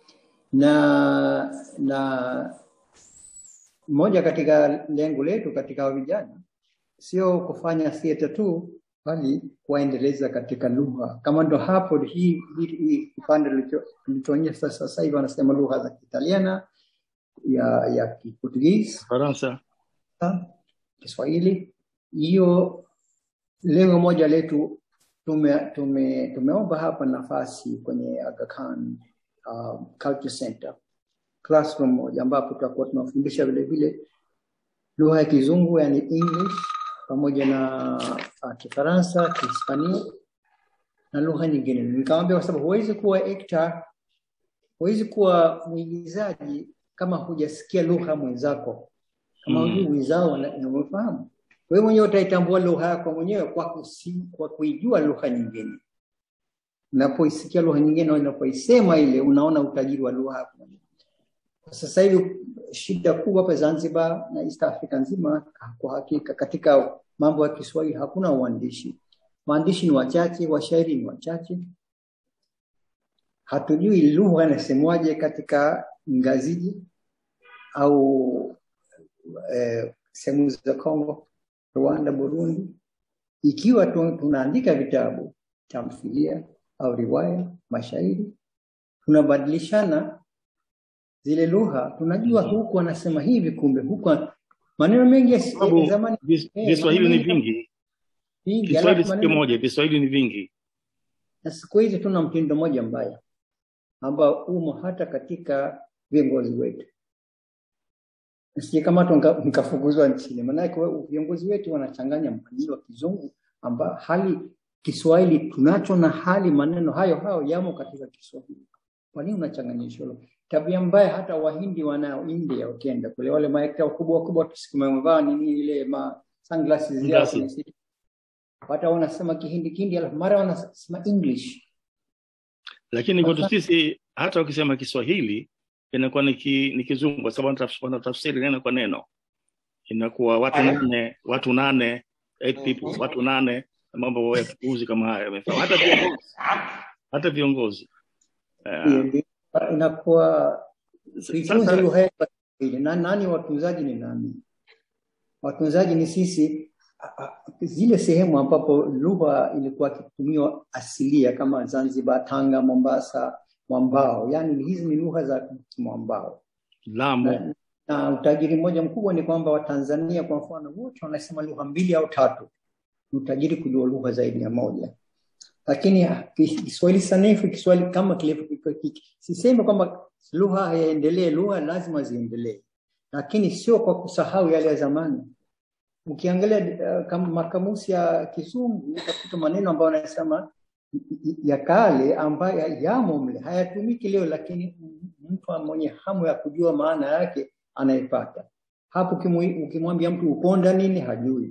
na na moja katika lengo letu katika hao vijana sio kufanya theater tu, bali kuwaendeleza katika lugha. Kama ndo hapo hii hii hii kipande tulicho- tulichoonyesha sasa sasa hivi wanasema lugha za Kiitaliana, ya ya Kiportugizi, Faransa. Kiswahili. Hiyo lengo moja letu tume, tume, tumeomba hapa nafasi kwenye Aga Khan um, Culture Center classroom moja ambapo tutakuwa tunafundisha vile vile lugha ya Kizungu yani English pamoja na uh, Kifaransa, Kihispania na lugha nyingine. Nikamwambia kwa sababu huwezi kuwa actor, huwezi kuwa mwigizaji kama hujasikia lugha mwenzako, kama Mm. hujui mwenzao na- unamfahamu. Wewe mwenyewe utaitambua lugha yako mwenyewe kwa, kusi, kwa kuijua lugha nyingine. Unapoisikia lugha nyingine, unapoisema ile, unaona utajiri wa lugha yako mwenyewe. Kwa sasa hivi shida kubwa hapa Zanzibar na East Africa nzima, kwa hakika katika mambo ya Kiswahili hakuna uandishi. Waandishi ni wachache, washairi ni wachache. Hatujui lugha inasemwaje katika Ngaziji au eh, sehemu za Kongo, Rwanda, Burundi. Ikiwa tu, tunaandika vitabu, tamthilia au riwaya, mashairi, tunabadilishana zile lugha, tunajua huku wanasema hivi, kumbe huku maneno mengi ya Sababu ya zamani vis- eh, Viswahili maneno ni mengi vingi. vingi, Kiswahili alafu si maneno kimoja, Viswahili ni vingi. na siku hizi tuna mtindo mmoja mbaya ambao umo hata katika viongozi wetu. Nisijekamatwa nika- nikafukuzwa nchini, maanake we- viongozi wetu wanachanganya maneno ya kizungu amba hali Kiswahili tunacho na hali maneno hayo hayo yamo katika Kiswahili. Kwa nini unachanganyisha hilo? Tabia mbaya hata Wahindi wanao India wakienda kule, wale maekta wakubwa wakubwa tusiku wamevaa nini ile ma sunglasses yao Glasses. kwenye siti. Hata wanasema Kihindi Kihindi, alafu mara wanasema English. Lakini kwetu Sasa- sisi hata ukisema Kiswahili inakuwa ni ki- ni kizungu kwa sababu wanataf- wanatafsiri neno kwa neno. Inakuwa watu nane, watu nane, eight people, watu nane na mambo ya kipuuzi kama haya yamefanya. Hata viongozi. Hata viongozi. Eh, Ndio, ndio. inakuwa sasa- tuitunze lugha yetu ya Kiswahili. na nani watunzaji ni nani? Watunzaji ni sisi. a- a- Zile sehemu ambapo lugha ilikuwa ikitumiwa asilia kama Zanzibar, Tanga, Mombasa, mwambao, yaani hizi ni lugha za mwambao. Lamu. Na, na utajiri mmoja mkubwa ni kwamba Watanzania kwa mfano wote wanasema lugha mbili au tatu. Ni utajiri kujua lugha zaidi ya moja lakini ah, Kis- Kiswahili sanifu, Kiswahili kama kilivyo, sisemi kwamba lugha haiendelee, lugha lazima ziendelee, lakini sio kwa kusahau yale ya zamani. Ukiangalia uh, kama makamusi ya Kizungu utakuta maneno ambayo wanasema ya kale ambayo yamo mle hayatumiki leo, lakini mtu mwenye hamu ya kujua maana yake anaipata hapo. ukimu- Ukimwambia mtu uponda nini, hajui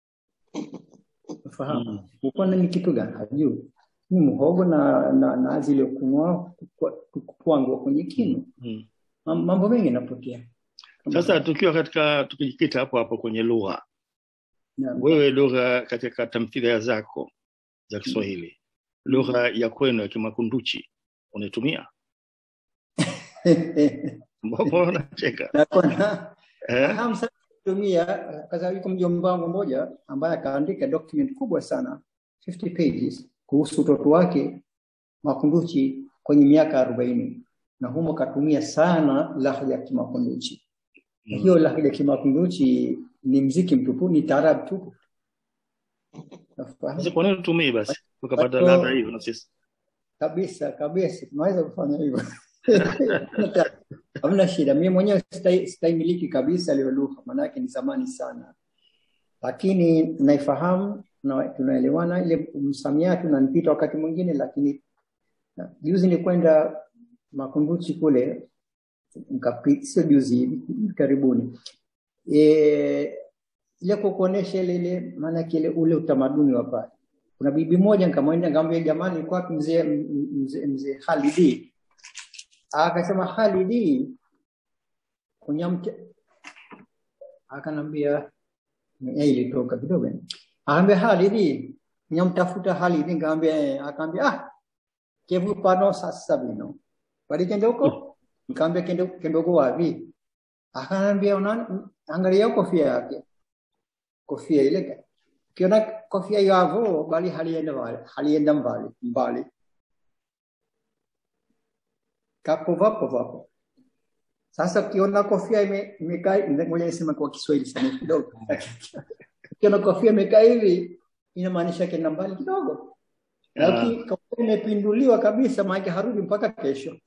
Ufahamu uponda ni kitu gani, hajui ni muhogo na na nazi iliyokunwa kupwangwa kwenye kinu. Mm. Mam- Mambo mengi yanapotea. Sasa tukiwa katika tukijikita hapo hapo kwenye lugha, Naam. wewe lugha katika tamthilia zako za Kiswahili, lugha ya kwenu ya Kimakunduchi unaitumia? Mbona unacheka? Nakuwa Eh? hamu sana kutumia kwa sababu yuko mjomba wangu mmoja ambaye akaandika document kubwa sana 50 pages kuhusu utoto wake Makunduchi kwenye miaka arobaini na humo katumia sana lahja ya Kimakunduchi. Mm. Hiyo lahja ya Kimakunduchi ni mziki mtupu, ni taarab tupu. Nafahamu? Sasa kwa nini utumii basi tukapata Watu- ladha hiyo na sisi? kabisa kabisa, tunaweza kufanya hivyo hamna shida. Mimi mwenyewe sitai- sitaimiliki kabisa leo lugha, maanake ni zamani sana, lakini naifahamu tuna- tunaelewana ile msamiati unanipita wakati mwingine lakini na- juzi nilikwenda makunduchi kule nikapi- sio juzi hivi karibuni e, ile kukuonesha ile ile maanake ile ule utamaduni wa pale kuna bibi moja nikamwenda nikamwambia jamani ilikuwa wapi mzee mzee mzee Halidi akasema Halidi kunyamte akanambia yeye ilitoka kidogo akaambia Halidi nyamtafuta Halidi nikamwambia eh. akaambia ah kevu pano sasa bino bali kende huko nikamwambia kende kende huko wapi akanambia una angalia kofia yake kofia ile ukiona kofia yavo bali halienda mbali halienda mbali mbali kapo vapo vapo sasa ukiona kofia ime- imekaa ngoja niseme kwa Kiswahili sana kidogo ukiona kofia imekaa hivi inamaanisha kenda mbali kidogo na Ah. uki- kofia imepinduliwa kabisa maana harudi mpaka kesho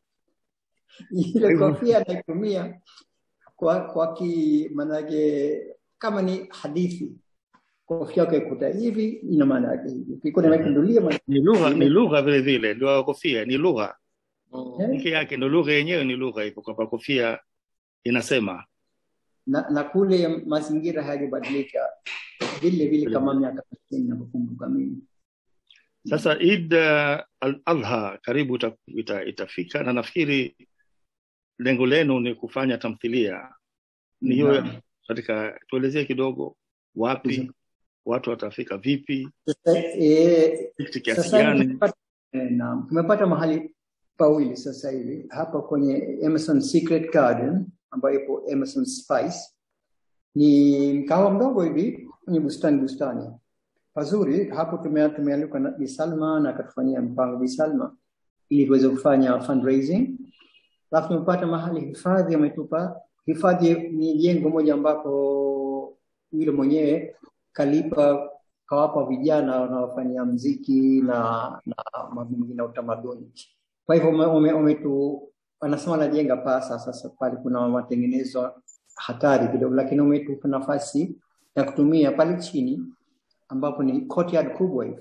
ile Kwa hivyo- kofia naitumia kwa kwa ki manake kama ni hadithi kofia yako ikuta hivi ina maana yake hivi ukikuta imepindulia maana ni lugha ni lugha vile vile ndio kofia ni lugha Eh. peke yake ndio lugha yenyewe ni lugha hivyo kwamba kofia inasema na, na kule mazingira hayajabadilika vile vile kama miaka 60 ninavyokumbuka mimi sasa Eid uh, al-Adha karibu ita, ita, itafika na nafikiri lengo lenu ni kufanya tamthilia ni hiyo Naam. katika tuelezee kidogo wapi watu watafika vipi Sasa, eh, Tikiti kiasi sasa hivi gani tumepata, eh, naam, tumepata mahali pawili sasa hivi hapa kwenye Emerson Secret Garden ambayo ipo Emerson Spice. Ni mkawa mdogo hivi kwenye bustani bustani pazuri. Hapo tume- tumealikwa na Bi Salma na akatufanyia mpango Bi Salma ili tuweze kufanya fundraising. Alafu tumepata mahali hifadhi ametupa hifadhi ni jengo moja ambapo yule mwenyewe kalipa kawapa vijana wanaofanyia mziki na na mambo mengine ya utamaduni. Kwa hivyo ume- ume- umetu anasema anajenga pasa sasa, pale kuna matengenezo hatari kidogo, lakini umetupa nafasi ya kutumia pale chini ambapo ni courtyard kubwa hivi,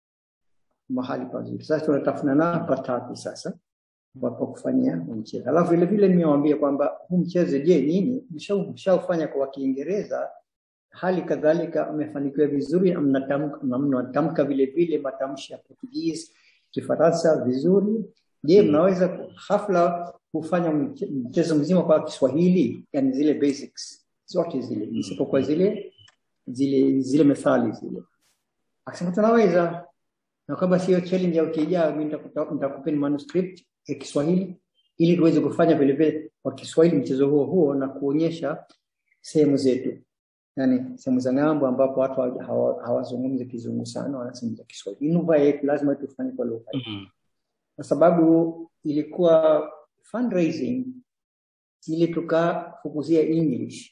mahali pazuri. Sasa tunatafuna na patatu sasa ambapo kufanyia huu mchezo. Alafu vile vile nimewaambia kwamba huu mchezo, je, nyinyi mshau- mshaufanya kwa Kiingereza hali kadhalika mmefanikiwa vizuri, mnatamka na mnatamka vile vile matamshi ya Portuguese, Kifaransa vizuri. Je, mnaweza ku- hafla kufanya mche- mchezo mzima kwa Kiswahili, yani zile basics zote zile, isipokuwa zile zile zile methali zile? Akasema tunaweza, na kwamba sio challenge ya wiki ijayo, mimi nitakuta- nitakupeni manuscript ya Kiswahili ili tuweze kufanya vile vile kwa Kiswahili mchezo huo huo na kuonyesha sehemu zetu yani sehemu za ng'ambo ambapo watu hawa- hawa- hawazungumzi kizungu sana wanazungumza Kiswahili. Ni lugha yetu, lazima tufanye kwa lugha yetu, kwa sababu ilikuwa fundraising ili tukafukuzia English.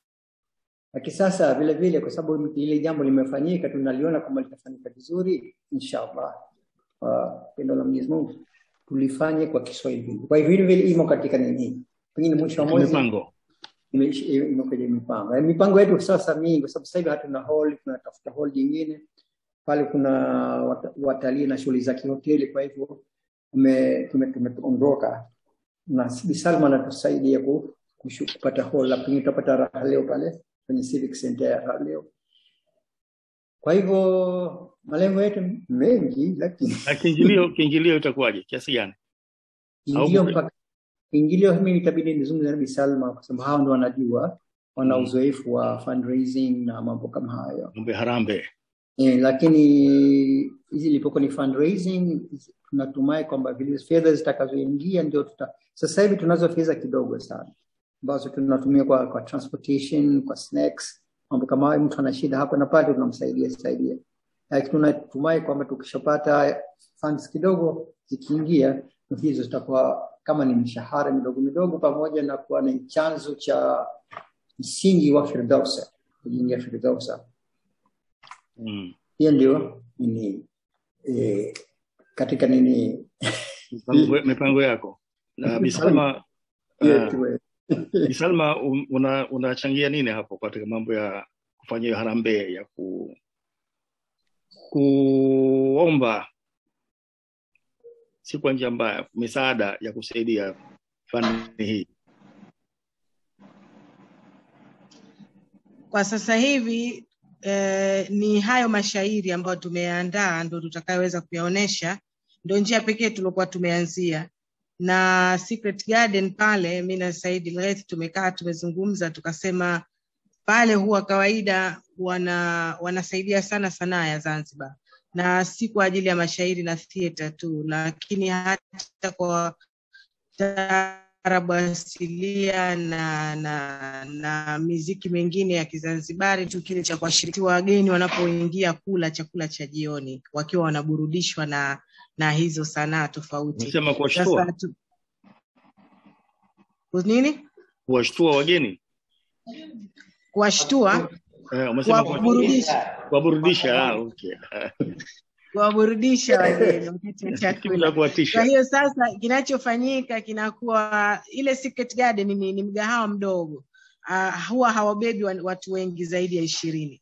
Lakini sasa vile vile, kwa sababu ile jambo limefanyika, tunaliona kama litafanyika vizuri, inshallah kwa pendo la Mwenyezi Mungu tulifanye kwa Kiswahili. Kwa hivyo vile vile imo katika nini, pengine mwisho wa mwezi mipango ime- ime kwenye mipango. Eh, Mipango yetu sasa mingi, kwa sababu sasa hivi hatuna hall, tunatafuta hall nyingine pale. Kuna wat- watalii na shughuli za kihoteli, kwa hivyo tume- tume- tumeondoka na Bi Salma anatusaidia ku- kushu- kupata hall, la pengine tutapata raha leo pale kwenye Civic Center ya raha leo. Kwa hivyo malengo yetu ni mengi, lakini na kiingilio kiingilio itakuwaje kiasi gani ingilio Au- mpaka ingilio mimi itabidi nizungumze na Bi Salma kwa sababu hao ndio wanajua, wana uzoefu wa fundraising na mambo kama hayo. mambo ya harambe Eh, lakini hizi ilipokuwa ni fundraising, tunatumai kwamba vile fedha zitakazoingia ndio tuta. Sasa hivi tunazo fedha kidogo sana ambazo tunatumia kwa, kwa transportation, kwa snacks, mambo kama hayo. Mtu ana shida hapa na pale, tunamsaidia saidia, lakini tunatumai kwamba tukishapata funds kidogo zikiingia, hizo zitakuwa kama ni mishahara midogo midogo, pamoja na kuwa ni chanzo cha msingi wa Firdausa, kujenga Firdausa mm. hiyo ndio nini eh, katika nini mipango, mipango yako na Bisalma yetu, uh, eh. Bisalma un- una unachangia nini hapo katika mambo ya kufanya hiyo harambee ya ku kuomba si kwa njia mbaya misaada ya kusaidia fani hii kwa sasa hivi eh, ni hayo mashairi ambayo tumeandaa ndo tutakayoweza kuyaonesha ndo njia pekee tuliokuwa tumeanzia na Secret Garden pale mi na Said Lghaith tumekaa tumezungumza tukasema pale huwa kawaida wana wanasaidia sana sanaa ya Zanzibar na si kwa ajili ya mashairi na theatre tu lakini hata kwa taarabu asilia na, na, na miziki mingine ya Kizanzibari tu kile cha kuwashiriki wageni wanapoingia kula chakula cha jioni wakiwa wanaburudishwa na na hizo sanaa tofauti. Unasema kuwashtua? Sasa tu- nini? kuwashtua wageni Kuwashtua, eh, umesema kuwaburudisha, kuwaburudisha ah, okay. kuwaburudisha wageni wakati wa chakula. Bila kuwatisha Kwa hiyo sasa kinachofanyika kinakuwa ile Secret Garden ni, ni mgahawa mdogo uh, huwa hawabebi wa- watu wengi zaidi ya ishirini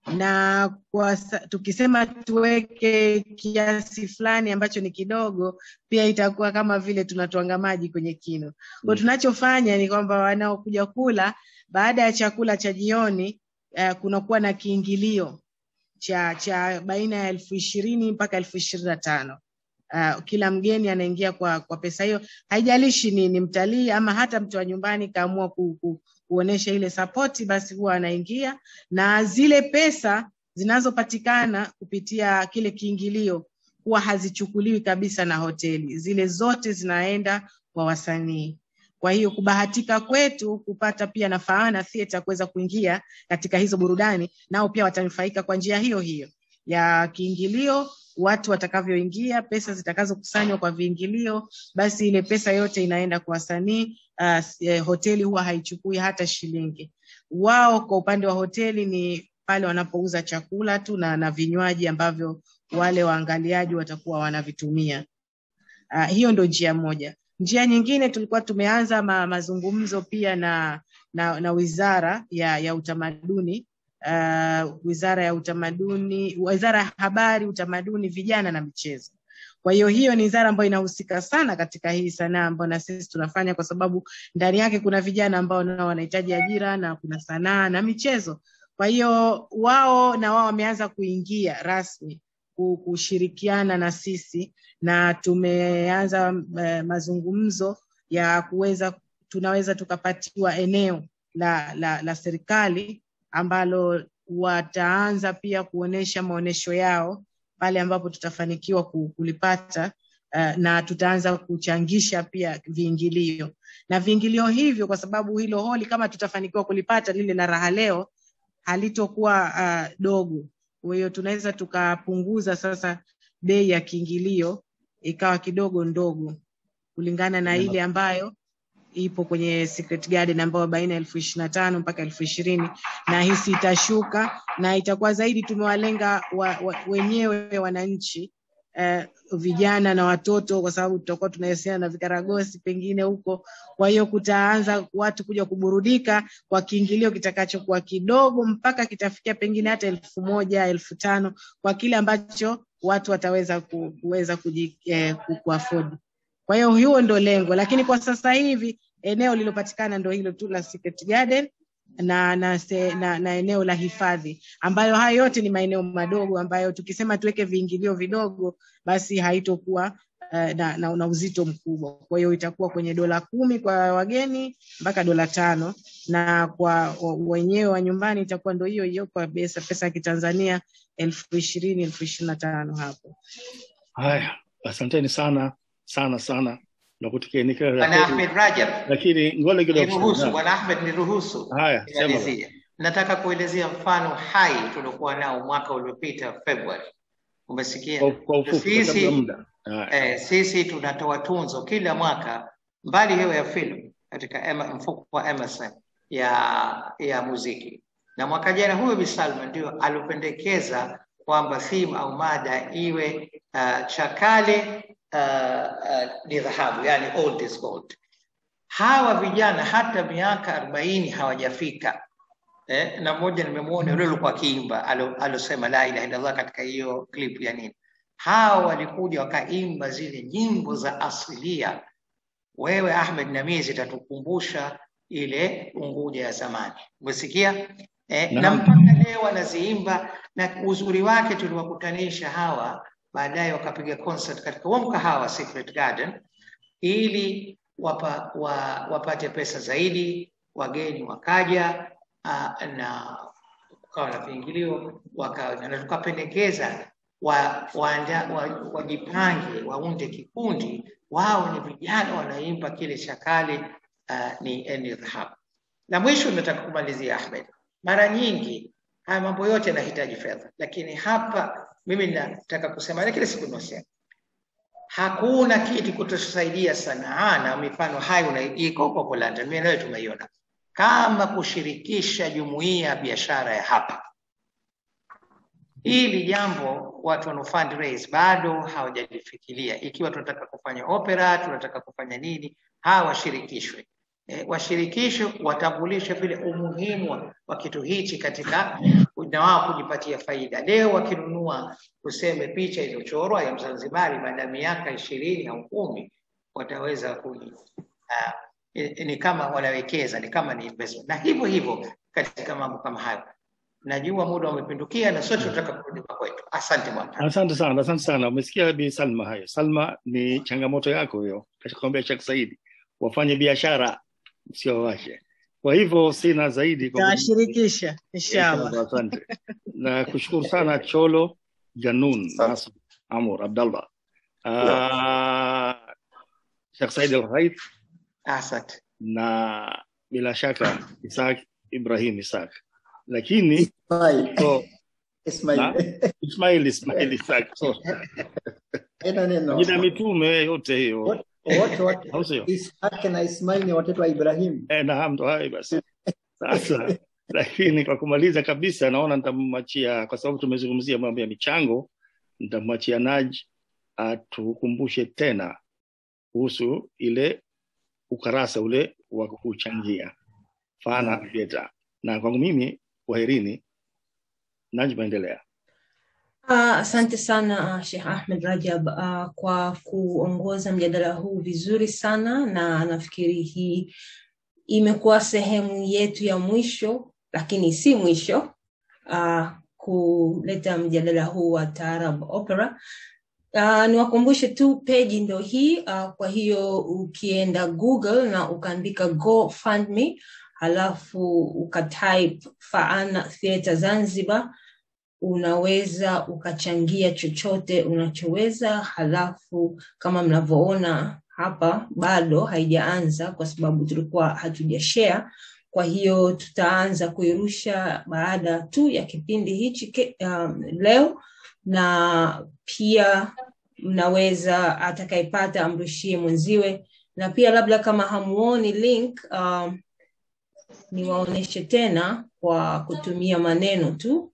na kwa sa, tukisema tuweke kiasi fulani ambacho ni kidogo, pia itakuwa kama vile tunatwanga maji kwenye kino. Kwa tunachofanya ni kwamba wanaokuja kula baada ya chakula cha jioni uh, kunakuwa na kiingilio cha cha baina ya elfu ishirini mpaka elfu ishirini na tano uh, kila mgeni anaingia kwa kwa pesa hiyo haijalishi ni, ni mtalii ama hata mtu wa nyumbani kaamua ku, ku, kuonesha ile sapoti basi huwa anaingia na zile pesa zinazopatikana kupitia kile kiingilio huwa hazichukuliwi kabisa na hoteli zile zote zinaenda kwa wasanii kwa hiyo kubahatika kwetu kupata pia na Faana Theatre kuweza kuingia katika hizo burudani, nao pia watanufaika kwa njia hiyo hiyo ya kiingilio, watu watakavyoingia, pesa zitakazokusanywa kwa viingilio, basi ile pesa yote inaenda kwa wasanii. Uh, eh, hoteli huwa haichukui hata shilingi. Wao kwa upande wa hoteli ni pale wanapouza chakula tu na, na vinywaji ambavyo wale waangaliaji watakuwa wanavitumia. Uh, hiyo ndo njia moja. Njia nyingine tulikuwa tumeanza ma, mazungumzo pia na, na, na wizara ya, ya utamaduni uh, wizara ya utamaduni, wizara ya habari, utamaduni, vijana na michezo. Kwa hiyo hiyo ni wizara ambayo inahusika sana katika hii sanaa ambayo na sisi tunafanya, kwa sababu ndani yake kuna vijana ambao nao wanahitaji ajira na kuna sanaa na michezo. Kwa hiyo wao na wao wameanza kuingia rasmi ku- kushirikiana na sisi na tumeanza eh, mazungumzo ya kuweza tunaweza tukapatiwa eneo la, la, la serikali ambalo wataanza pia kuonesha maonesho yao pale ambapo tutafanikiwa ku- kulipata uh, na tutaanza kuchangisha pia viingilio na viingilio hivyo, kwa sababu hilo holi kama tutafanikiwa kulipata lile la raha leo halitokuwa uh, dogo. Kwa hiyo tunaweza tukapunguza sasa bei ya kiingilio ikawa kidogo ndogo kulingana na ile ambayo ipo kwenye Secret Garden ambayo baina ya elfu ishirini na tano mpaka elfu ishirini na hisi itashuka na itakuwa zaidi tumewalenga wa, wa, wenyewe wananchi eh, vijana na watoto, kwa sababu tutakuwa tunahusiana na vikaragosi pengine huko. Kwa hiyo kutaanza watu kuja kuburudika kwa kiingilio kitakachokuwa kidogo mpaka kitafikia pengine hata elfu moja elfu tano kwa kile ambacho watu wataweza ku, kuweza kuji, eh, ku, kuafford. Kwa hiyo hiyo ndo lengo, lakini kwa sasa hivi eneo lililopatikana ndo hilo tu la Secret Garden na na, se, na na eneo la hifadhi ambayo hayo yote ni maeneo madogo ambayo tukisema tuweke viingilio vidogo basi haitokuwa uh, na, na, na uzito mkubwa. Kwa hiyo itakuwa kwenye dola kumi kwa wageni mpaka dola tano na kwa wa- wenyewe wa nyumbani itakuwa ndo hiyo hiyo kwa pesa pesa ya Kitanzania elfu ishirini elfu ishirini na tano hapo. haya asanteni sana sana sana na kutikia kila la Bwana heri. Ahmed Rajab, lakini ngole kidogo niruhusu Naam. Bwana Ahmed, niruhusu haya sema nimalizie. Nataka kuelezea mfano hai tuliokuwa nao mwaka uliopita Februari. Umesikia? kwa, kwa ufupi kwa sababu Sisi ya muda haya eh, sisi tunatoa tunzo kila mwaka, mbali hiyo ya filamu katika Ema- mfuko wa Emerson ya ya muziki, na mwaka jana huyo Bi Salma ndio alipendekeza kwamba theme au mada iwe uh, chakale uh, uh, ni dhahabu, yani old is gold. Hawa vijana hata miaka arobaini hawajafika eh, na mmoja nimemwona yule alikuwa akiimba alo- alosema la ilaha illallah katika hiyo clip ya nini. Hao walikuja wakaimba zile nyimbo za asilia. Wewe Ahmed Namizi itatukumbusha ile Unguja ya zamani, umesikia eh, na Naam. mpaka leo wanaziimba, na uzuri wake tuliwakutanisha hawa, baadaye wakapiga concert katika huo mkahawa Secret Garden ili wapa, wa, wapate pesa zaidi, wageni wakaja uh, na kukawa na viingilio waka, na tukapendekeza wa, waanda, wa, wajipange waunde kikundi, wao ni vijana wanaimba kile cha kale uh, ni eni dhahab. Na mwisho nataka kumalizia Ahmed, mara nyingi haya mambo yote yanahitaji fedha, lakini hapa mimi nataka kusema na kila siku nasema hakuna kitu kutusaidia Sanaa na mifano hayo una- iko huko huko London, mimi nawe tumeiona, kama kushirikisha jumuiya ya biashara ya hapa. Hili jambo watu wana fundraise bado hawajalifikiria. Ikiwa tunataka kufanya opera, tunataka kufanya nini, hawa washirikishwe. E, washirikishwe, watambulishe vile umuhimu wa- wa kitu hichi katika na wao kujipatia faida. Leo wakinunua tuseme picha iliyochorwa ya Mzanzibari baada ya miaka ishirini au kumi wataweza kuji uh, ni kama wanawekeza, ni kama ni investment, na hivyo hivyo katika mambo kama hayo. Najua muda umepindukia na sote tunataka kurudi kwa kwetu. Asante bwana. Asante sana, asante sana. Umesikia Bi Salma hayo. Salma, ni changamoto yako hiyo, kakwambia Sheikh Saidi, wafanye biashara sio wache. Kwa hivyo sina zaidi kwa Tawashirikisha inshallah. Inshallah, asante. Na kushukuru sana Cholo Janun Nasr Amur Abdallah. Uh, Sheikh Said Al Ghaith Asante. na bila shaka Isaac Ibrahim Isaac. Lakini Ismail. so, Ismail. na, Ismail Ismail Isaac. So, Ina neno. jina mitume yote hiyo. Wote wote Au sio? Ishaq na Ismail ni watoto wa Ibrahim. Eh, naam, ndo hayo basi. Sasa lakini kwa kumaliza kabisa, naona nitamwachia, kwa sababu tumezungumzia mambo ya michango, nitamwachia Naj atukumbushe tena kuhusu ile ukarasa ule wa kuchangia Fana Theatre. Na kwangu mimi, kwaherini. Naj, maendelea. Ah, Asante sana uh, Sheikh Ahmed Rajab uh, kwa kuongoza mjadala huu vizuri sana, na nafikiri hii imekuwa sehemu yetu ya mwisho, lakini si mwisho uh, kuleta mjadala huu wa Taarab Opera. Uh, niwakumbushe tu peji ndo hii uh, kwa hiyo ukienda Google na ukaandika GoFundMe halafu ukatype Faana Theatre Zanzibar unaweza ukachangia chochote unachoweza. Halafu kama mnavyoona hapa, bado haijaanza kwa sababu tulikuwa hatujashare. Kwa hiyo tutaanza kuirusha baada tu ya kipindi hichi ke- um, leo, na pia mnaweza atakayepata amrushie mwenziwe, na pia labda kama hamuoni link um, niwaoneshe tena kwa kutumia maneno tu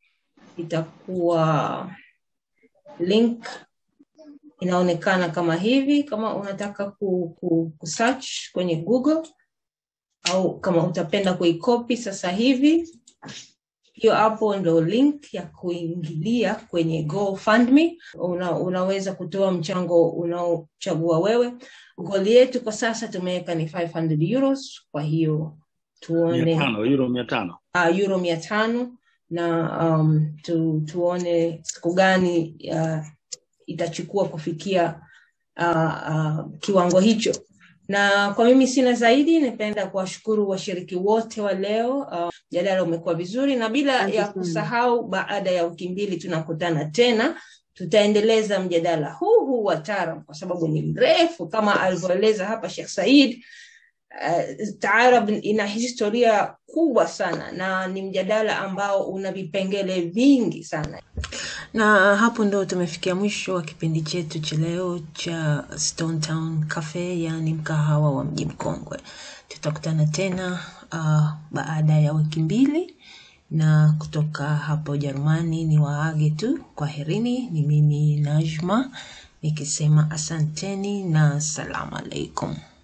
itakuwa link inaonekana kama hivi kama unataka ku, ku, ku search kwenye google au kama utapenda kuikopi sasa hivi hiyo hapo ndo link ya kuingilia kwenye GoFundMe. Una, unaweza kutoa mchango unaochagua wewe. Goli yetu kwa sasa tumeweka ni 500 euros, kwa hiyo Mia tuone tano, euro mia tano. uh, euro mia tano na um, tu, tuone siku gani uh, itachukua kufikia uh, uh, kiwango hicho na kwa mimi sina zaidi nipenda kuwashukuru washiriki wote wa leo uh, mjadala umekuwa vizuri na bila Asante ya sana. kusahau baada ya wiki mbili tunakutana tena tutaendeleza mjadala huu huu wa taarab kwa sababu ni mrefu kama alivyoeleza hapa Sheikh Said uh, taarab ina historia kubwa sana na ni mjadala ambao una vipengele vingi sana na hapo ndo tumefikia mwisho wa kipindi chetu cha leo cha Stone Town Cafe, yaani mkahawa wa mji mkongwe. Tutakutana tena uh, baada ya wiki mbili, na kutoka hapa Ujerumani ni waage tu, kwaherini. Ni mimi Najma nikisema asanteni na salamu alaikum.